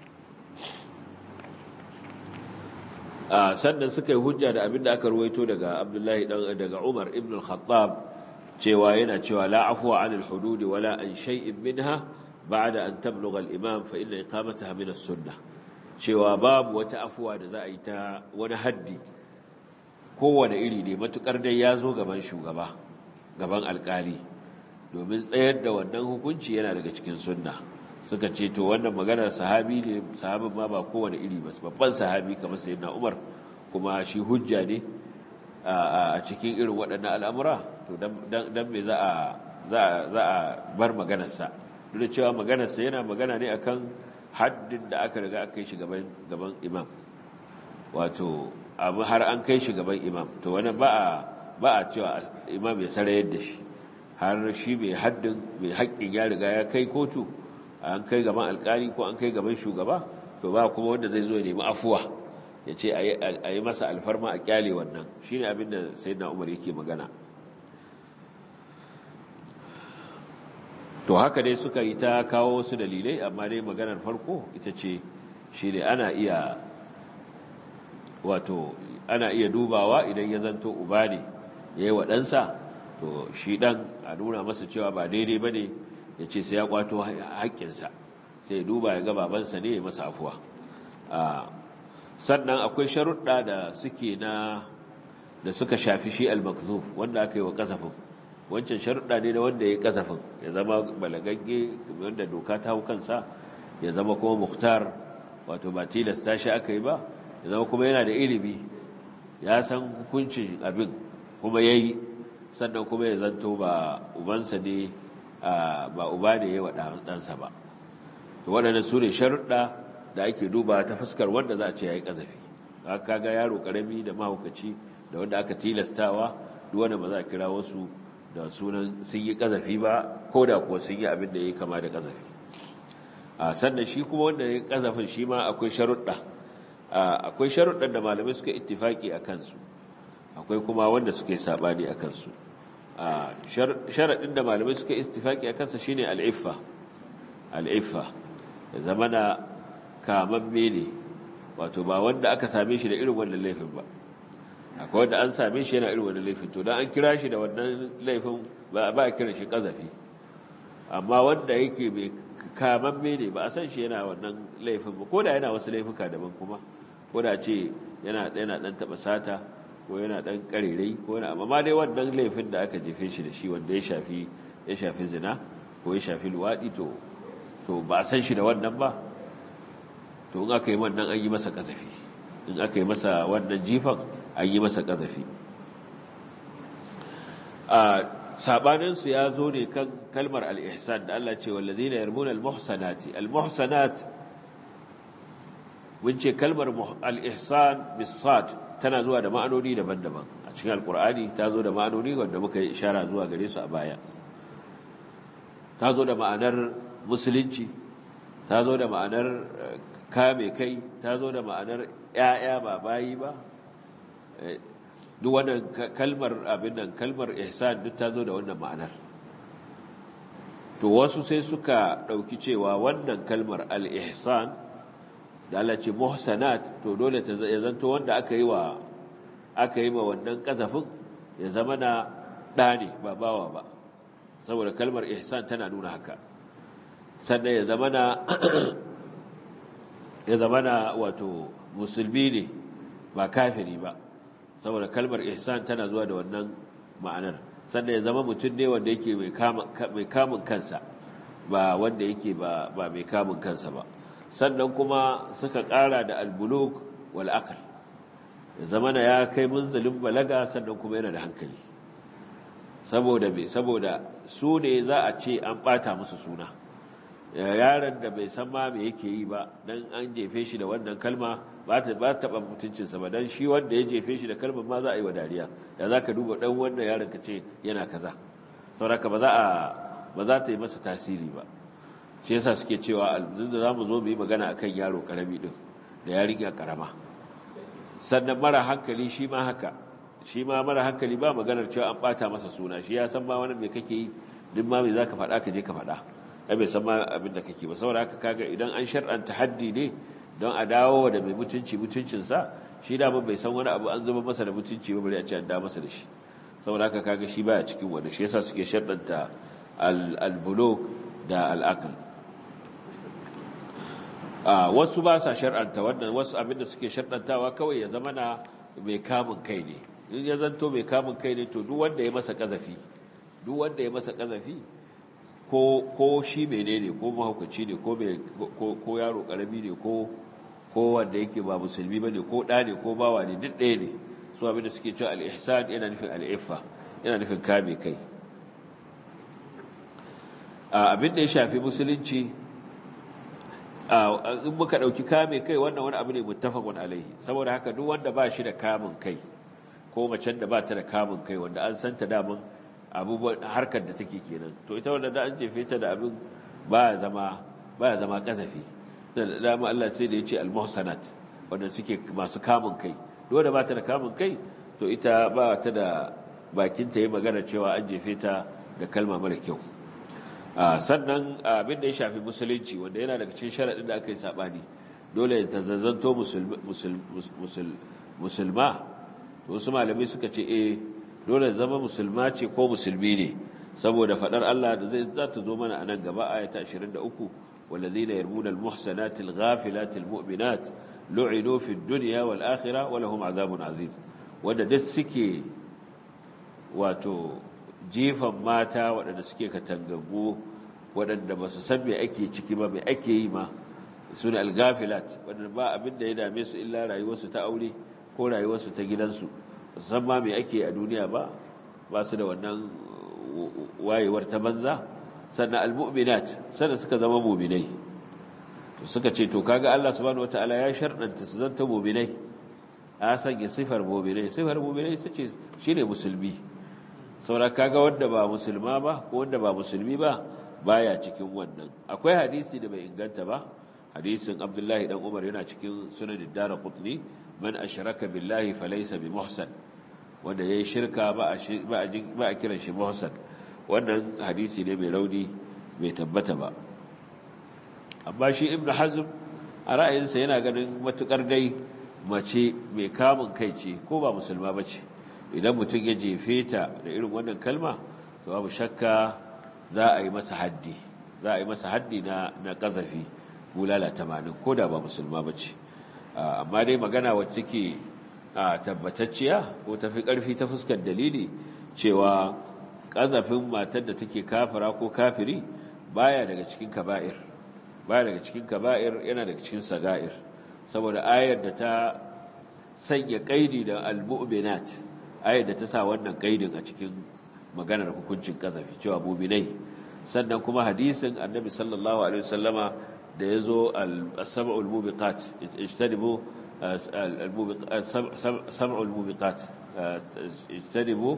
sannan suka yi hujja da abin da aka ruwaito daga abdullahi dan daga umar ibn al-khattab cewa yana cewa la afwa anil hududi wala an shay'in minha بعد أن تبلغ الإمام فإن إقامتها من السنة cewa babu wata afuwa da za a yi ta wani haddi kowane iri ne matukar dai ya zo gaban shugaba gaban alkali domin tsayar da wannan hukunci yana daga cikin sunna suka ce to wannan maganar sahabi ne sahabin ma ba kowane iri ba babban sahabi kamar sayyidina Umar kuma shi hujja ne a cikin irin waɗannan al'amura to dan me za a za a bar maganarsa duk da cewa maganarsa yana magana ne akan haddin da aka riga aka kai shi gaban gaban imam wato abu har an kai shi gaban imam to wani ba a ba a cewa imam ya sarayar da shi har shi mai haddin mai haƙƙin ya riga ya kai kotu an kai gaban alƙali ko an kai gaban shugaba to ba kuma wanda zai zo ya nemi afuwa ya ce a yi masa alfarma a kyale wannan shine abin da sayyidina umar yake magana to haka dai suka yi ta kawo wasu dalilai amma dai maganar farko ita ce shi ne ana iya wato ana iya dubawa idan ya zanto uba ne ya yi waɗansa to shi ɗan a nuna masa cewa ba daidai ba ne ya ce sai ya kwato haƙƙinsa sai ya duba ya ga babansa ne ya masa afuwa sannan akwai sharuɗa da suke na da suka shafi shi al-makzuf wanda aka yi wa kasafin wancan sharuɗa ne da wanda ya kasafin ya zama balagagge wanda doka ta hau kansa ya zama kuma muhtar wato ba tilasta shi aka yi ba ya zama kuma yana da ilimi ya san hukuncin abin kuma ya yi sannan kuma ya zanto ba ubansa ne ba uba ne ya wa ɗansa ba waɗanda su ne sharuɗa da ake duba ta fuskar wanda za a ce ya yi ƙazafi haka ga yaro ƙarami da mahaukaci da wanda aka tilastawa duk wanda ba za a kira wasu da sunan sun yi ƙazafi ba ko da kuwa sun yi abin da ya yi kama da ƙazafi a sannan shi kuma wanda ya yi ƙazafin shi ma akwai sharuɗa akwai sharuɗan da malamai suka ittifaki a kansu akwai kuma wanda suka yi saɓani a kansu sharaɗin da malamai suka ittifaki a kansa shine al'iffa al'iffa ya zama na kamamme ne wato ba wanda aka same shi da irin wannan laifin ba akwai wanda an same shi yana irin wannan laifin to don an kira shi da wannan laifin ba a kira shi ƙazafi amma wanda yake mai kamamme ne ba a san shi yana wannan laifin ba ko da yana wasu laifuka daban kuma ko da ce yana yana dan taba sata ko yana dan karerai ko yana amma dai wannan laifin da aka jefe shi da shi wanda ya shafi ya shafi zina ko ya shafi luwadi to to ba a san shi da wannan ba to in aka yi wannan an yi masa kazafi in aka yi masa wannan jifan an yi masa kazafi a sabaninsu ya zo ne kan kalmar al-ihsan da Allah ce wallazina yarmuna al-muhsanati al-muhsanat mun ce kalmar al-ihsan bis-sad tana zuwa da ma'anoni daban-daban a cikin alkur'ani ta zo da ma'anoni wanda muka yi ishara zuwa gare su a baya ta zo da ma'anar musulunci ta zo da ma'anar kame kai ta zo da ma'anar ‘ya'ya ba bayi ba duk wannan kalmar abin nan kalmar ihsan duk ta zo da wannan ma'anar to wasu sai suka ɗauki cewa wannan kalmar al-ihsan da Allah ce muhsanat to dole ta ya zanto wanda aka yi wa aka yi wa wannan kazafin ya zama na ɗa ne ba bawa ba saboda kalmar ihsan tana nuna haka sannan ya zama na ya zama na wato musulmi ne ba kafiri ba saboda kalmar ihsan tana zuwa da wannan ma'anar sannan ya zama mutum ne wanda yake mai kamun kansa ba wanda yake ba mai kamun kansa ba sannan kuma suka ƙara da albuluk wal aql ya zama na ya kai munzalin balaga sannan kuma yana da hankali saboda me saboda su ne za a ce an bata musu suna yaron da bai san ma me yake yi ba dan an jefe shi da wannan kalma ba ta ba taba mutuncinsa ba dan shi wanda ya jefe shi da kalmar ma za a yi wa dariya da zaka duba dan wannan yaron ka ce yana kaza saboda ba za a ba za ta yi masa tasiri ba shi yasa suke cewa da za mu zo mu yi magana akan yaro karami din da yarinya karama sannan mara hankali shi ma haka shi ma mara hankali ba maganar cewa an bata masa suna shi ya san ma wani me kake yi duk ma me zaka faɗa ka je ka faɗa ai bai san ma abin da kake ba saboda haka kaga idan an shar'anta haddi ne don a dawo da mai mutunci mutuncin sa shi da bai san wani abu an zuba masa da mutunci ba bari a ce an da masa da shi saboda haka kaga shi baya cikin wani shi yasa suke shar'anta al-bulugh da al-aql wasu ba sa shar'anta wannan wasu abinda suke shar'antawa kawai ya zama na mai kamun kai ne in ya zanto mai kamun kai ne to duk wanda ya masa kazafi duk wanda ya masa kazafi ko ko shi menene ko mahaukaci ne ko ko yaro karami ne ko ko wanda yake ba musulmi bane ko da ne ko bawa ne duk ɗaya ne su abinda suke cewa al-ihsan yana nufin al-iffa yana nufin kame kai abin da ya shafi musulunci in muka ɗauki kame kai wannan wani abu ne muttafaqun alaihi saboda haka duk wanda ba shi da kamun kai ko macen da ba ta da kamun kai wanda an santa daman abubuwan harkar da take kenan to ita wanda da an jefe ta da abin baya zama baya zama kasafi da dama Allah sai da yace al-muhsanat wanda suke masu kamun kai duk wanda ba ta da kamun kai to ita ba ta da bakin ta yi magana cewa an jefe ta da kalma mara kyau sannan abin da ya shafi musulunci wanda yana daga cikin sharaɗin da aka yi saɓani dole ta zazzanto musulma wasu malamai suka ce e dole zama musulma ce ko musulmi ne saboda faɗar Allah da zai za ta zo mana a nan gaba ayata 23 والذين يرمون المحسنات الغافلات المؤمنات لعنوا في الدنيا والآخرة ولهم عذاب عظيم wanda duk suke wato jifan mata waɗanda suke katangagu waɗanda ba su san me ake ciki ba me ake yi ma su ne algafilat waɗanda ba abin da ya dame su illa rayuwarsu ta aure ko ko rayuwarsu ta gidansu san ma me ake a duniya ba ba su da wannan wayewar ta banza sannan almu'minat sannan suka zama mu'minai to suka ce to kaga Allah subhanahu wataala ya sharɗanta su zanta mu'minai a sanya sifar mu'minai sifar mu'minai ita ce shine musulmi saboda kaga wanda ba musulma ba ko wanda ba musulmi ba baya cikin wannan akwai hadisi da bai inganta ba hadisin Abdullahi dan Umar yana cikin sunan ad-Darqutni man ashraka billahi falaysa bimuhsan wanda yayi shirka ba a ba a kiran shi muhsan wannan hadisi ne mai rauni bai tabbata ba amma shi ibn hazm a ra'ayinsa yana ganin matukar dai mace mai kamun kai ce ko ba musulma ba ce idan mutum ya jefe ta da irin wannan kalma to babu shakka za a yi masa haddi za a yi masa haddi na na kazafi bulala tamanin ko da ba musulma ba ce amma dai magana wacce ke tabbatacciya ko tafi ƙarfi ta fuskar dalili cewa ƙazafin matar da take kafira ko kafiri baya daga cikin kaba'ir baya daga cikin kaba'ir yana daga cikin saga'ir saboda ayar da ta sanya kaidi da al-mu'minat ayar da ta sa wannan kaidin a cikin maganar hukuncin ƙazafi cewa mu'minai sannan kuma hadisin annabi sallallahu alaihi wasallama da yazo al-sab'ul mubiqat ijtanibu sab'ul mubiqat ijtanibu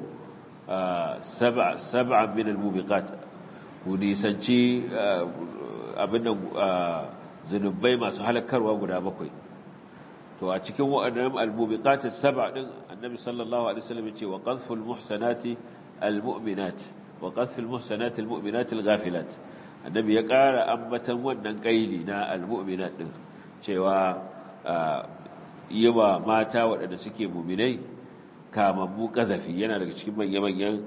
sab'a sab'a min al-mubiqat ku nisanci abin zunubai masu halakarwa guda bakwai to a cikin waɗannan al-mubiqat sab'a din annabi sallallahu alaihi wasallam ya ce wa qadhful muhsanati al-mu'minat wa qadhful muhsanati al-mu'minat al-ghafilat annabi ya ƙara ambatan wannan kaili na al-mu'minat din cewa yi wa mata waɗanda suke mu'minai kamammu kazafi yana daga cikin manya-manyan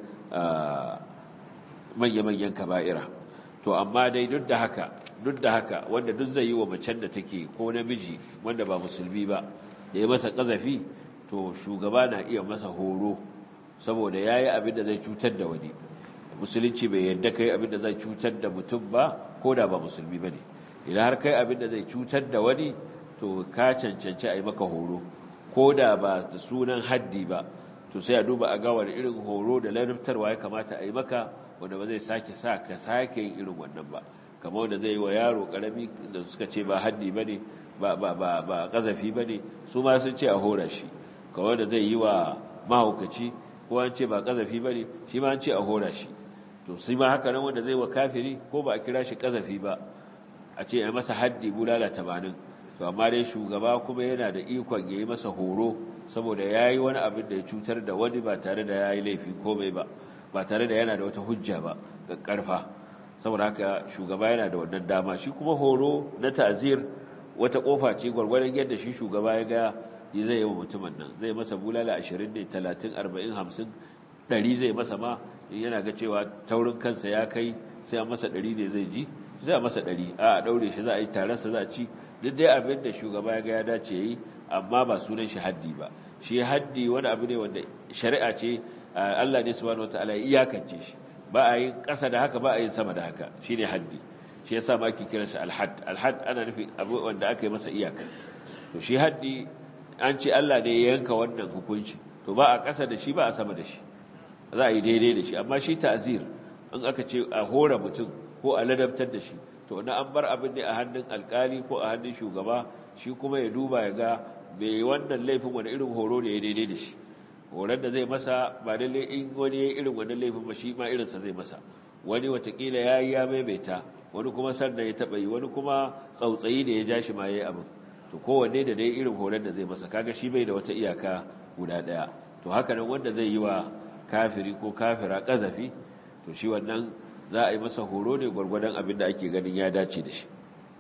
manya-manyan kaba'ira to amma dai duk da haka duk da haka wanda duk zai yi wa macen da take ko namiji wanda ba musulmi ba da ya masa kazafi to shugaba na iya masa horo saboda ya yi abin da zai cutar da wani musulunci bai yadda kai abin da zai cutar da mutum ba ko da ba musulmi ba ne idan har kai abin da zai cutar da wani to ka cancanci a yi maka horo ko da ba da sunan haddi ba to sai a duba a ga wani irin horo da lantarwa ya kamata a yi maka wanda ba zai sake sa ka sake yin irin wannan ba kamar wanda zai yi wa yaro karami da suka ce ba haddi ba ne ba ba ba ba kazafi ba ne su ma sun ce a hora shi kamar wanda zai yi wa mahaukaci ko an ce ba kazafi ba ne shi ma an ce a hora shi to sai ma haka nan wanda zai wa kafiri ko ba a kira shi kazafi ba a ce a masa haddi bulala tamanin to amma dai shugaba kuma yana da ikon ya yi masa horo saboda ya yi wani abin da ya cutar da wani ba tare da ya yi laifi komai ba ba tare da yana da wata hujja ba ga karfa saboda haka shugaba yana da wannan dama shi kuma horo na ta'zir wata kofa ce gwargwadon yadda shi shugaba ya ga zai yi wa mutumin nan zai masa bulala 20 ne 30 40 50 100 zai masa ma yana ga cewa taurin kansa ya kai sai a masa 100 ne zai ji zai a masa 100 a daure shi za a yi taronsa za a ci duk dai abin da shugaba ya ga ya dace yi amma ba sunan shi haddi ba shi haddi wani abu ne wanda shari'a ce Allah ne subhanahu wataala ya iyakance shi ba a yin ƙasa da haka ba a yin sama da haka shine haddi shi yasa ma ake kiran shi alhad alhad ana nufi abu wanda aka yi masa iyaka to shi haddi an ce Allah ne ya yanka wannan hukunci to ba a ƙasa da shi ba a sama da shi za a yi daidai da shi amma shi ta'zir in aka ce a hora mutum ko a ladabtar da shi to na an bar abin ne a hannun alkali ko a hannun shugaba shi kuma ya duba ya ga bai wannan laifin wani irin horo da ya daidai da shi horon da zai masa ba lalle in wani ya irin wannan laifin ba shi ma irinsa zai masa wani watakila ya yi ya maimaita wani kuma sannan ya taɓa yi wani kuma tsautsayi da ya ja shi ma ya yi abin to kowanne da dai irin horon da zai masa kaga shi bai da wata iyaka guda ɗaya to haka nan wanda zai yi wa kafiri ko kafira ƙazafi to shi wannan za a yi masa horo ne gwargwadon abin da ake ganin ya dace da shi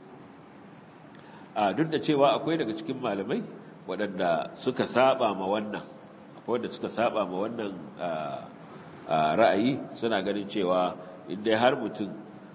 a duk da cewa akwai daga cikin malamai waɗanda suka saba ma wannan akwai wanda suka saba ma wannan ra'ayi suna ganin cewa inda har mutum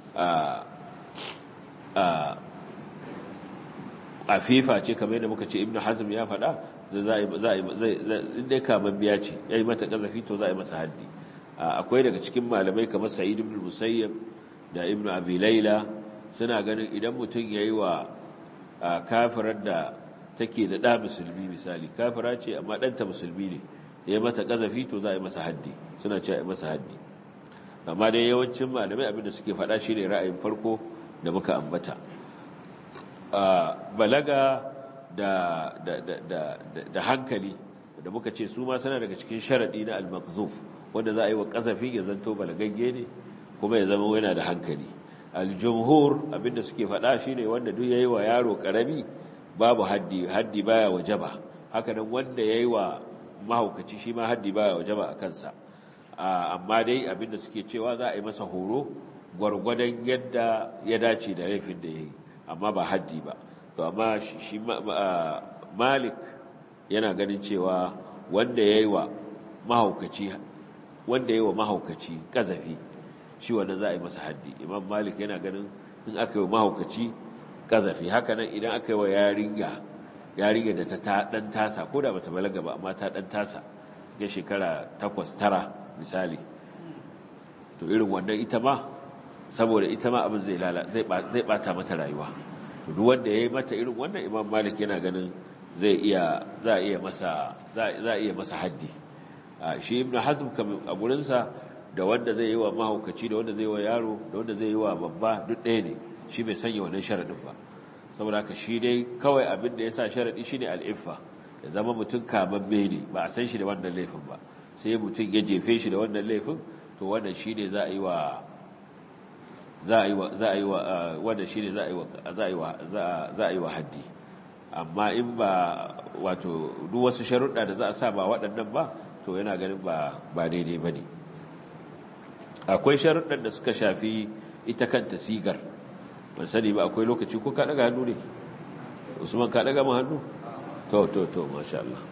a fifa ce kamar yadda muka ce ibn hazm ya faɗa inda ya kamar biya ce ya yi mata ƙazafi to za a yi masa haddi akwai daga cikin malamai kamar sa'id ibn musayyab da ibn abi laila suna ganin idan mutum yayi wa kafirar da take da ɗa musulmi misali kafira ce amma ɗanta musulmi ne ya mata ƙazafi to za a yi masa haddi suna ce a yi masa haddi amma dai yawancin malamai abinda suke faɗa shi ne ra'ayin farko da muka ambata balaga da, da, da, da, da hankali da muka ce su ma suna daga cikin sharaɗi na al-maqzuf wanda za a yi wa ƙazafi ya zanto balagagge ne kuma ya zama yana da hankali al-jumhur abinda suke faɗa shine wanda duk yayi wa yaro ƙarami babu haddi haddi baya wajaba haka nan wanda yayi wa mahaukaci shi ma haddi baya wajaba a kansa amma dai abinda suke cewa za a yi masa horo gwargwadon yadda ya dace da laifin da yayi amma ba haddi ba to amma shi malik yana ganin cewa wanda yayi wa mahaukaci wanda yayi wa mahaukaci kazafi shi wanda za a yi masa haddi imam malik yana ganin in aka yi wa mahaukaci kazafi haka nan idan aka yi wa yarinya yarinya da ta dan tasa ko da bata balaga ba amma ta dan tasa ga shekara takwas tara misali to irin wannan ita ma saboda ita ma abin zai lala zai zai bata mata rayuwa to duk wanda yayi mata irin wannan imam malik yana ganin zai iya za iya masa za iya masa haddi shi ibnu hazm a gurin sa da wanda zai yi wa mahaukaci da wanda zai yi wa yaro da wanda zai yi wa babba duk ɗaya ne shi bai sanya wannan sharadin ba saboda haka shi dai kawai abin da ya sa sharadi shine al'iffa ya zama mutum kamamme ne ba a san shi da wannan laifin ba sai mutum ya jefe shi da wannan laifin to wannan shine za a yi wa za a yi wa za a yi wa wannan shine za a yi wa za a yi wa za a yi wa haddi amma in ba wato duk wasu sharuɗa da za a sa ba waɗannan ba to yana ganin ba ba daidai bane akwai sharuɗan da suka shafi ita kanta sigar ban sani ba akwai lokaci ko ka daga hannu ne usman ka daga mu hannu to to to masha Allah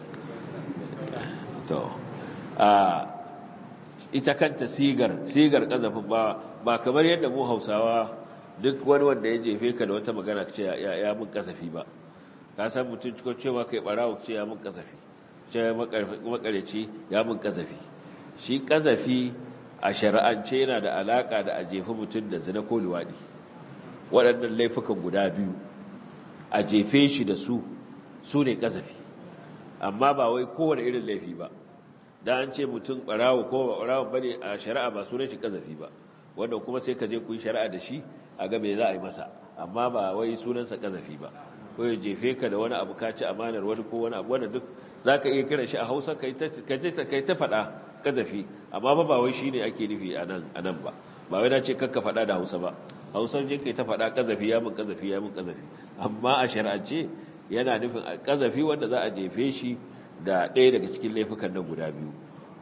to a ita kanta sigar sigar kazafin ba ba kamar yadda mu Hausawa duk wani wanda ya jefe ka da wata magana ce ya ya mun kasafi ba ka san mutum ciko cewa kai barawo ce ya mun kasafi ce makareci ya mun kasafi shi kasafi a shari'ance yana da alaka da a jefi mutum da zina ko luwadi waɗannan laifukan guda biyu a jefe shi da su su ne kasafi amma ba wai kowane irin laifi ba da an ce mutum ɓarawo ko ba ɓarawo ba ne a shari'a ba sunan shi kasafi ba wanda kuma sai ka je ku yi shari'a da shi a ga me za a yi masa amma ba wai sunansa kasafi ba ko ya jefe ka da wani abu ka ci amanar wani ko wani abu wanda duk za ka iya kiran shi a hausa ka yi ta faɗa kasafi amma ba ba wai shi ne ake nufi a nan ba ba wai na ce kakka faɗa da hausa ba hausar jin kai ta faɗa kazafi ya mun kazafi ya mun kazafi amma a shari'ance yana nufin kazafi wanda za a jefe shi da ɗaya daga cikin laifukan nan guda biyu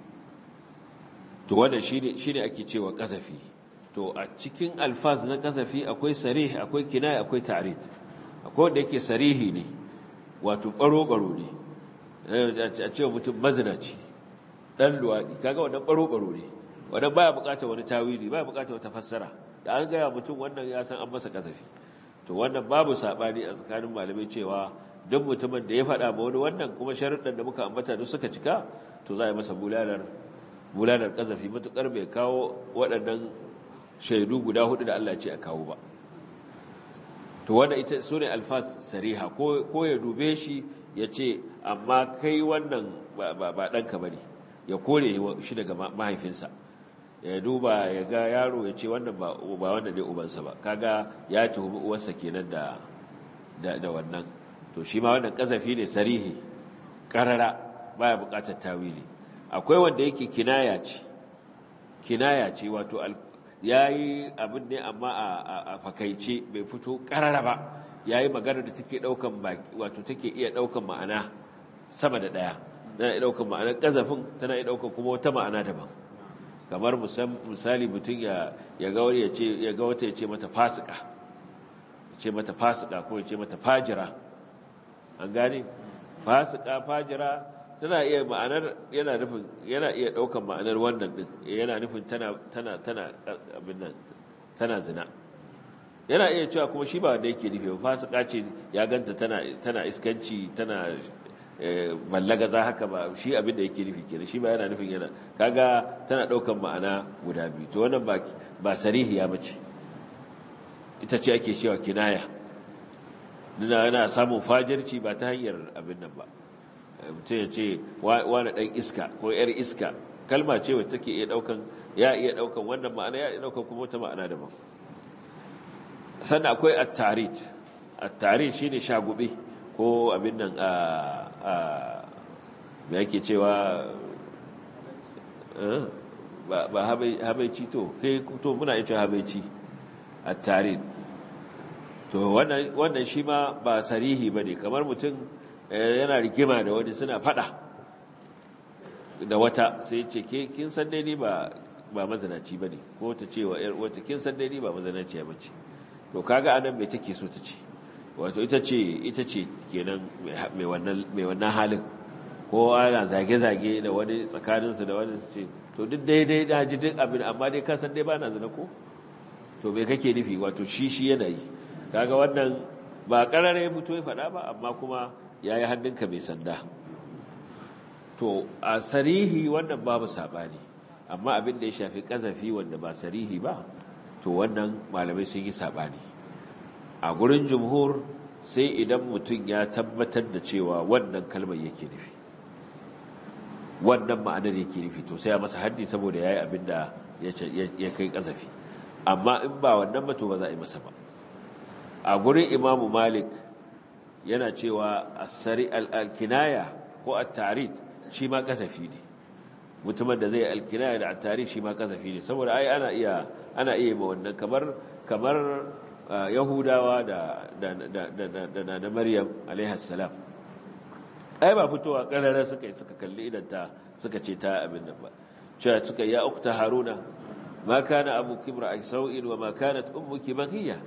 to wannan shine shine ake cewa kazafi to a cikin alfaz na kazafi akwai sarih akwai kinaya akwai ta'rid akwai wanda yake sarihi ne wato baro baro ne a cewa mutum mazinaci dan luwadi kaga wannan baro baro ne wannan baya bukatar wani tawili baya bukatar wata fassara da an gaya mutum wannan ya san an masa kasafi to wannan babu sabani a tsakanin malamai cewa duk mutumin da ya faɗa ma wani wannan kuma sharuɗan da muka ambata duk suka cika to za a yi masa bulalar bulalar kasafi matukar bai kawo waɗannan shaidu guda hudu da Allah ce a kawo ba to wanda ita su ne alfas sariha ko ya dube shi ya ce amma kai wannan ba ɗanka ba ne ya kore shi daga mahaifinsa ya duba ya ga yaro ya ce wannan ba wannan ne ubansa ba kaga ya tuhumi uwarsa kenan da da wannan to shi ma wannan kazafi ne sarihi karara baya bukatar tawili akwai wanda yake kinaya ce kinaya ce wato yayi abin ne amma a fakaice bai fito karara ba yayi magana da take daukan baki wato take iya daukan ma'ana sama da daya tana iya daukan ma'anar kazafin tana iya daukan kuma wata ma'ana daban kamar misali mutum ya ga wani ya ga wata ya ce mata fasika ya ce mata fasika ko ya ce mata fajira an gane fasika fajira tana iya ma'anar yana nufin yana iya daukan ma'anar wannan din yana nufin tana tana tana abin nan tana zina yana iya cewa kuma shi ba wanda yake nufi fasika ce ya ganta tana tana iskanci tana ballaga za haka ba shi abin da yake nufi kenan shi ba yana nufin yana kaga tana daukan ma'ana guda biyu to wannan ba ba sarihiya bace ita ce ake cewa kinaya yana samun fajirci ba ta hanyar abin nan ba mutum ya ce wani ɗan iska ko ‘yar iska kalma ce wata take iya ɗaukan ya iya ɗaukan wannan ma'ana ya iya ɗaukan kuma wata ma'ana daban sannan akwai attarit attarit shi ne shagube ko abin nan a mai ake cewa ba habaici to kai to muna ita habaici attarit to wannan shi ma ba sarihi ba ne kamar mutum yana rigima da wani suna fada da wata sai ce kin san dai ni ba ba mazanaci ba ne ko ta ce wa ‘yar wata kin san dai ni ba mazanaci ba ce to kaga anan mai take so ta ce wato ita ce ita ce kenan mai wannan halin ko ana zage-zage da wani tsakaninsu da wani su ce to duk daidai na ji duk abin amma dai ka san dai ba na zina ko to mai kake nufi wato shi shi yana yi kaga wannan ba ƙarare ya fito ya faɗa ba amma kuma ya yi hannunka mai sanda to a sarihi wannan babu saɓani amma abin da ya shafi ƙazafi wanda ba sarihi ba to wannan malamai sun yi saɓani a gurin jumhur sai idan mutum ya tabbatar da cewa wannan kalmar yake nufi wannan ma'anar yake nufi to sai ya masa haddi saboda ya yi abin da ya kai ƙazafi amma in ba wannan ba to ba za a yi masa ba a gurin imamu malik yana cewa asari al-kinaya ko at-tarid shi ma kasafi ne mutumin da zai al-kinaya da at-tarid shi ma kasafi ne saboda ai ana iya ana iya ma wannan kamar kamar yahudawa da da da da maryam alaiha salam ai ba fitowa karara suka yi suka kalli idan ta suka ce ta abin nan ba cewa suka ya ukhta haruna ma kana abuki imra'a sau'in wa ma kanat ummuki baghiya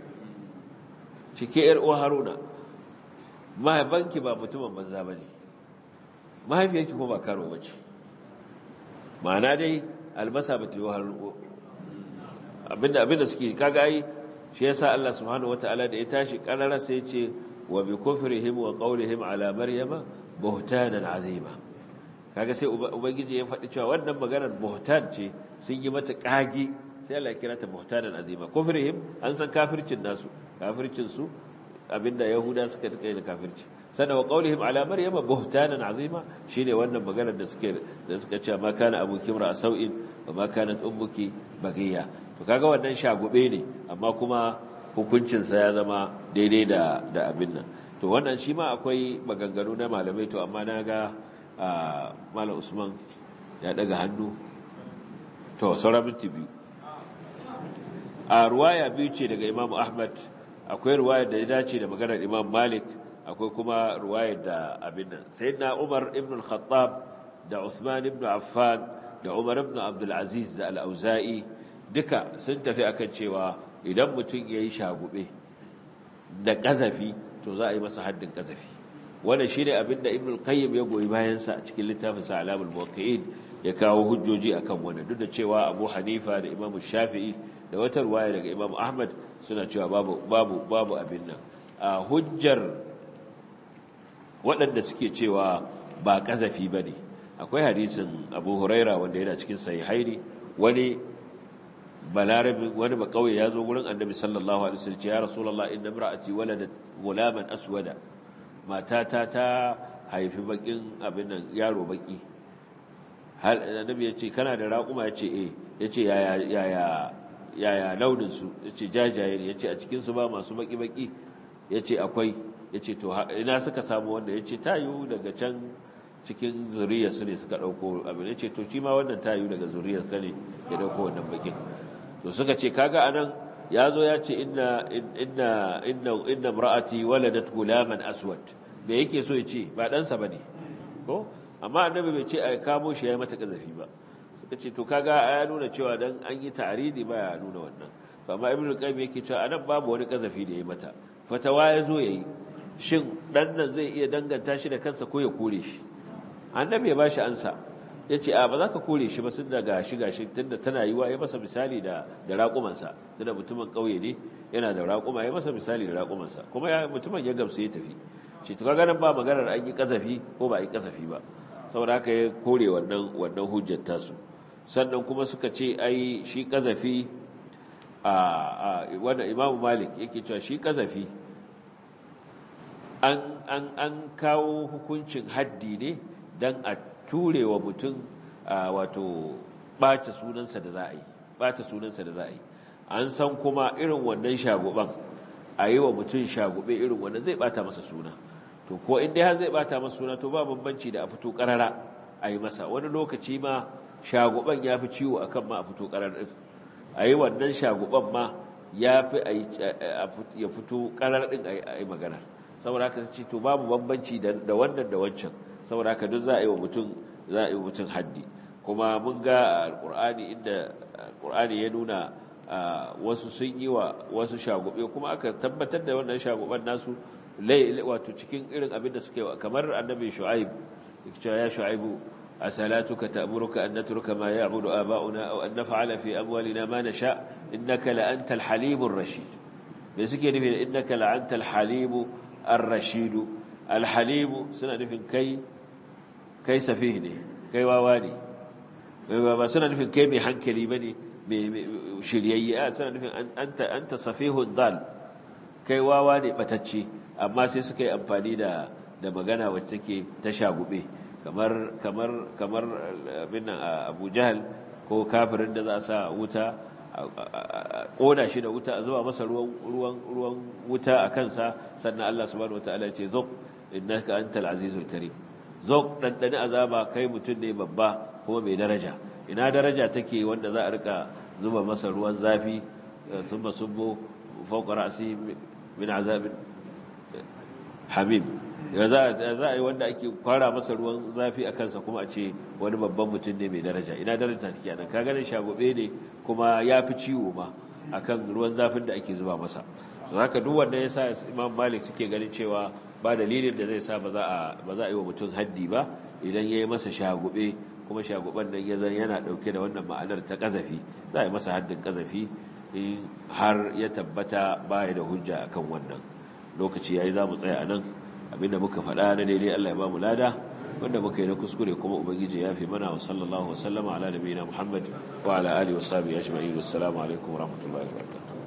cike ‘yar uwa haruna mahaifanki ba mutumin banza ba ne mahaifiyarki ko ba karo ba ce ma'ana dai albasa ba ta yi harun abinda abinda suke kaga yi shi yasa Allah subhanahu wata'ala da ya tashi karara sai ce wa bi kufrihim wa qawlihim ala maryama buhtanan azima kaga sai ubangiji ya faɗi cewa wannan maganar buhtan ce sun yi mata kage sai Allah ya kira ta buhtanan azima kufrihim an san kafircin nasu kafircin su abinda yahuda suka kai da kafirci sannan wa qaulihim ala maryama buhtanan azima shine wannan maganar da suke da suka ce ma kana abuki mra sau'in wa ma kanat ummuki bagiya to kaga wannan shagube ne amma kuma hukuncin sa ya zama daidai da da abin nan to wannan shi ma akwai maganganu na malamai to amma naga malam Usman ya daga hannu to sauran minti biyu a ruwaya biyu ce daga Imam Ahmad akwai ruwayar da ya dace da maganar Imam Malik akwai kuma ruwayar da abin nan sayyidina Umar ibn al-Khattab da Uthman ibn Affan da Umar ibn Abdul Aziz da Al-Auza'i duka sun tafi akan cewa idan mutum yayi shagube da kazafi to za a yi masa haddin kazafi wannan shine abin da Ibn al-Qayyim ya goyi bayan sa a cikin littafin sa Alamul Muwaqqi'in ya kawo hujjoji akan wannan duk da cewa Abu Hanifa da Imam Shafi'i da wata ruwaya daga Imam Ahmad suna cewa babu babu babu abin nan a hujjar waɗanda suke cewa ba kazafi bane akwai hadisin Abu Huraira wanda yana cikin sahihaini wani balarabi wani ba kauye ya zo gurin Annabi sallallahu alaihi wasallam ya Rasulullah inna imra'ati waladat gulaman aswada matata ta haifi bakin abin nan yaro baki hal Annabi ya ce kana da raƙuma ya ce eh ya ce yaya yaya yaya launinsu ya ce jajaye ne ya ce a cikinsu ba masu baki-baki ya ce akwai ya ce to ina suka samu wanda ya ce tayu daga can cikin zuriyarsu ne suka ɗauko abin ya ce to shi ma wannan tayu daga zuriyar ka ne ya ɗauko wannan bakin to suka ce kaga anan ya zo ya ce inna inna inna inna imra'ati waladat gulaman aswad me yake so ya ce ba ɗansa ba ne ko amma annabi bai ce a kamo shi ya yi mata ƙazafi ba suka ce to kaga ya nuna cewa dan an yi ta'aridi ba ya nuna wannan to amma ibnu qayyim yake cewa anan babu wani kazafi da yayi mata fatawa ya zo yayi shin dan nan zai iya danganta shi da kansa ko ya kore shi annabi ya bashi ansa yace a ba za ka kore shi ba sun daga shi gashi tunda tana yiwa ya masa misali da da raƙumansa tunda mutumin kauye ne yana da raƙuma ya masa misali da raƙumansa kuma ya mutumin ya gamsu ya tafi shi to kaga nan ba maganar an yi kazafi ko ba a yi kazafi ba saboda haka ya kore wannan wannan hujjar tasu sannan kuma suka ce ai shi kazafi a wanda imamu malik yake cewa shi kazafi an kawo hukuncin haddi ne don a ture wa mutum wato ɓace sunansa da za a yi ɓace sunansa da za a yi an san kuma irin wannan shaguban a yi wa mutum shagube irin wannan zai ɓata masa suna to ko in dai har zai ɓata masa suna to ba bambanci da a fito ƙarara a yi masa wani lokaci ma shaguban ya fi ciwo a kan ma a fito ƙarar ɗin a yi wannan shaguban ma ya fi ya fito ƙarar ɗin a yi magana saboda haka ce to babu bambanci da wannan da wancan saboda haka duk za a yi wa mutum za a yi wa mutum haddi kuma mun ga alƙur'ani inda alƙur'ani ya nuna wasu sun yi wa wasu shagube kuma aka tabbatar da wannan shaguban nasu wato cikin irin abin da suke wa kamar annabi shu'aib ya shu'aibu asalatuka ta'muruka an natruka ma ya'budu aba'una aw an naf'ala fi amwalina ma nasha innaka la antal halimur rashid me suke nufi da innaka la antal halimu ar-rashid al-halim suna nufin kai kai safih ne kai wawa ne ba suna nufin kai mai hankali bane mai shiryayye a suna nufin anta anta safihun dal kai wawa ne batacce amma sai suka yi amfani da da magana wacce take ta shagube kamar kamar kamar abin nan Abu Jahal ko kafirin da za a sa wuta koda shi da wuta a zuba masa ruwan ruwan ruwan wuta a kansa sannan Allah subhanahu wataala ya ce zuq innaka antal azizul karim zuq dan dani azaba kai mutun ne babba kuma mai daraja ina daraja take wanda za a rika zuba masa ruwan zafi summa subbu fawqa ra'si min azabin hamim ya za a yi wanda ake kwara masa ruwan zafi a kansa kuma a ce wani babban mutum ne mai daraja ina daraja take nan ka ganin shagobe ne kuma ya fi ciwo ma akan ruwan zafin da ake zuba masa to haka duk wanda ya sa imam malik suke ganin cewa ba dalilin da zai sa ba za a ba za a yi wa mutum haddi ba idan ya yi masa shagobe kuma shagoban nan ya zan yana dauke da wannan ma'anar ta kazafi za a yi masa haddin kazafi in har ya tabbata baya da hujja akan wannan lokaci yayi za mu tsaya a nan abinda muka faɗa na daidai Allah ya ba mu lada wanda muka yi na kuskure kuma ubangiji ya fi mana wa sallallahu wa sallama ala nabiyina Muhammad wa ala alihi wa sahbihi ajma'in assalamu alaikum wa rahmatullahi wa barakatuh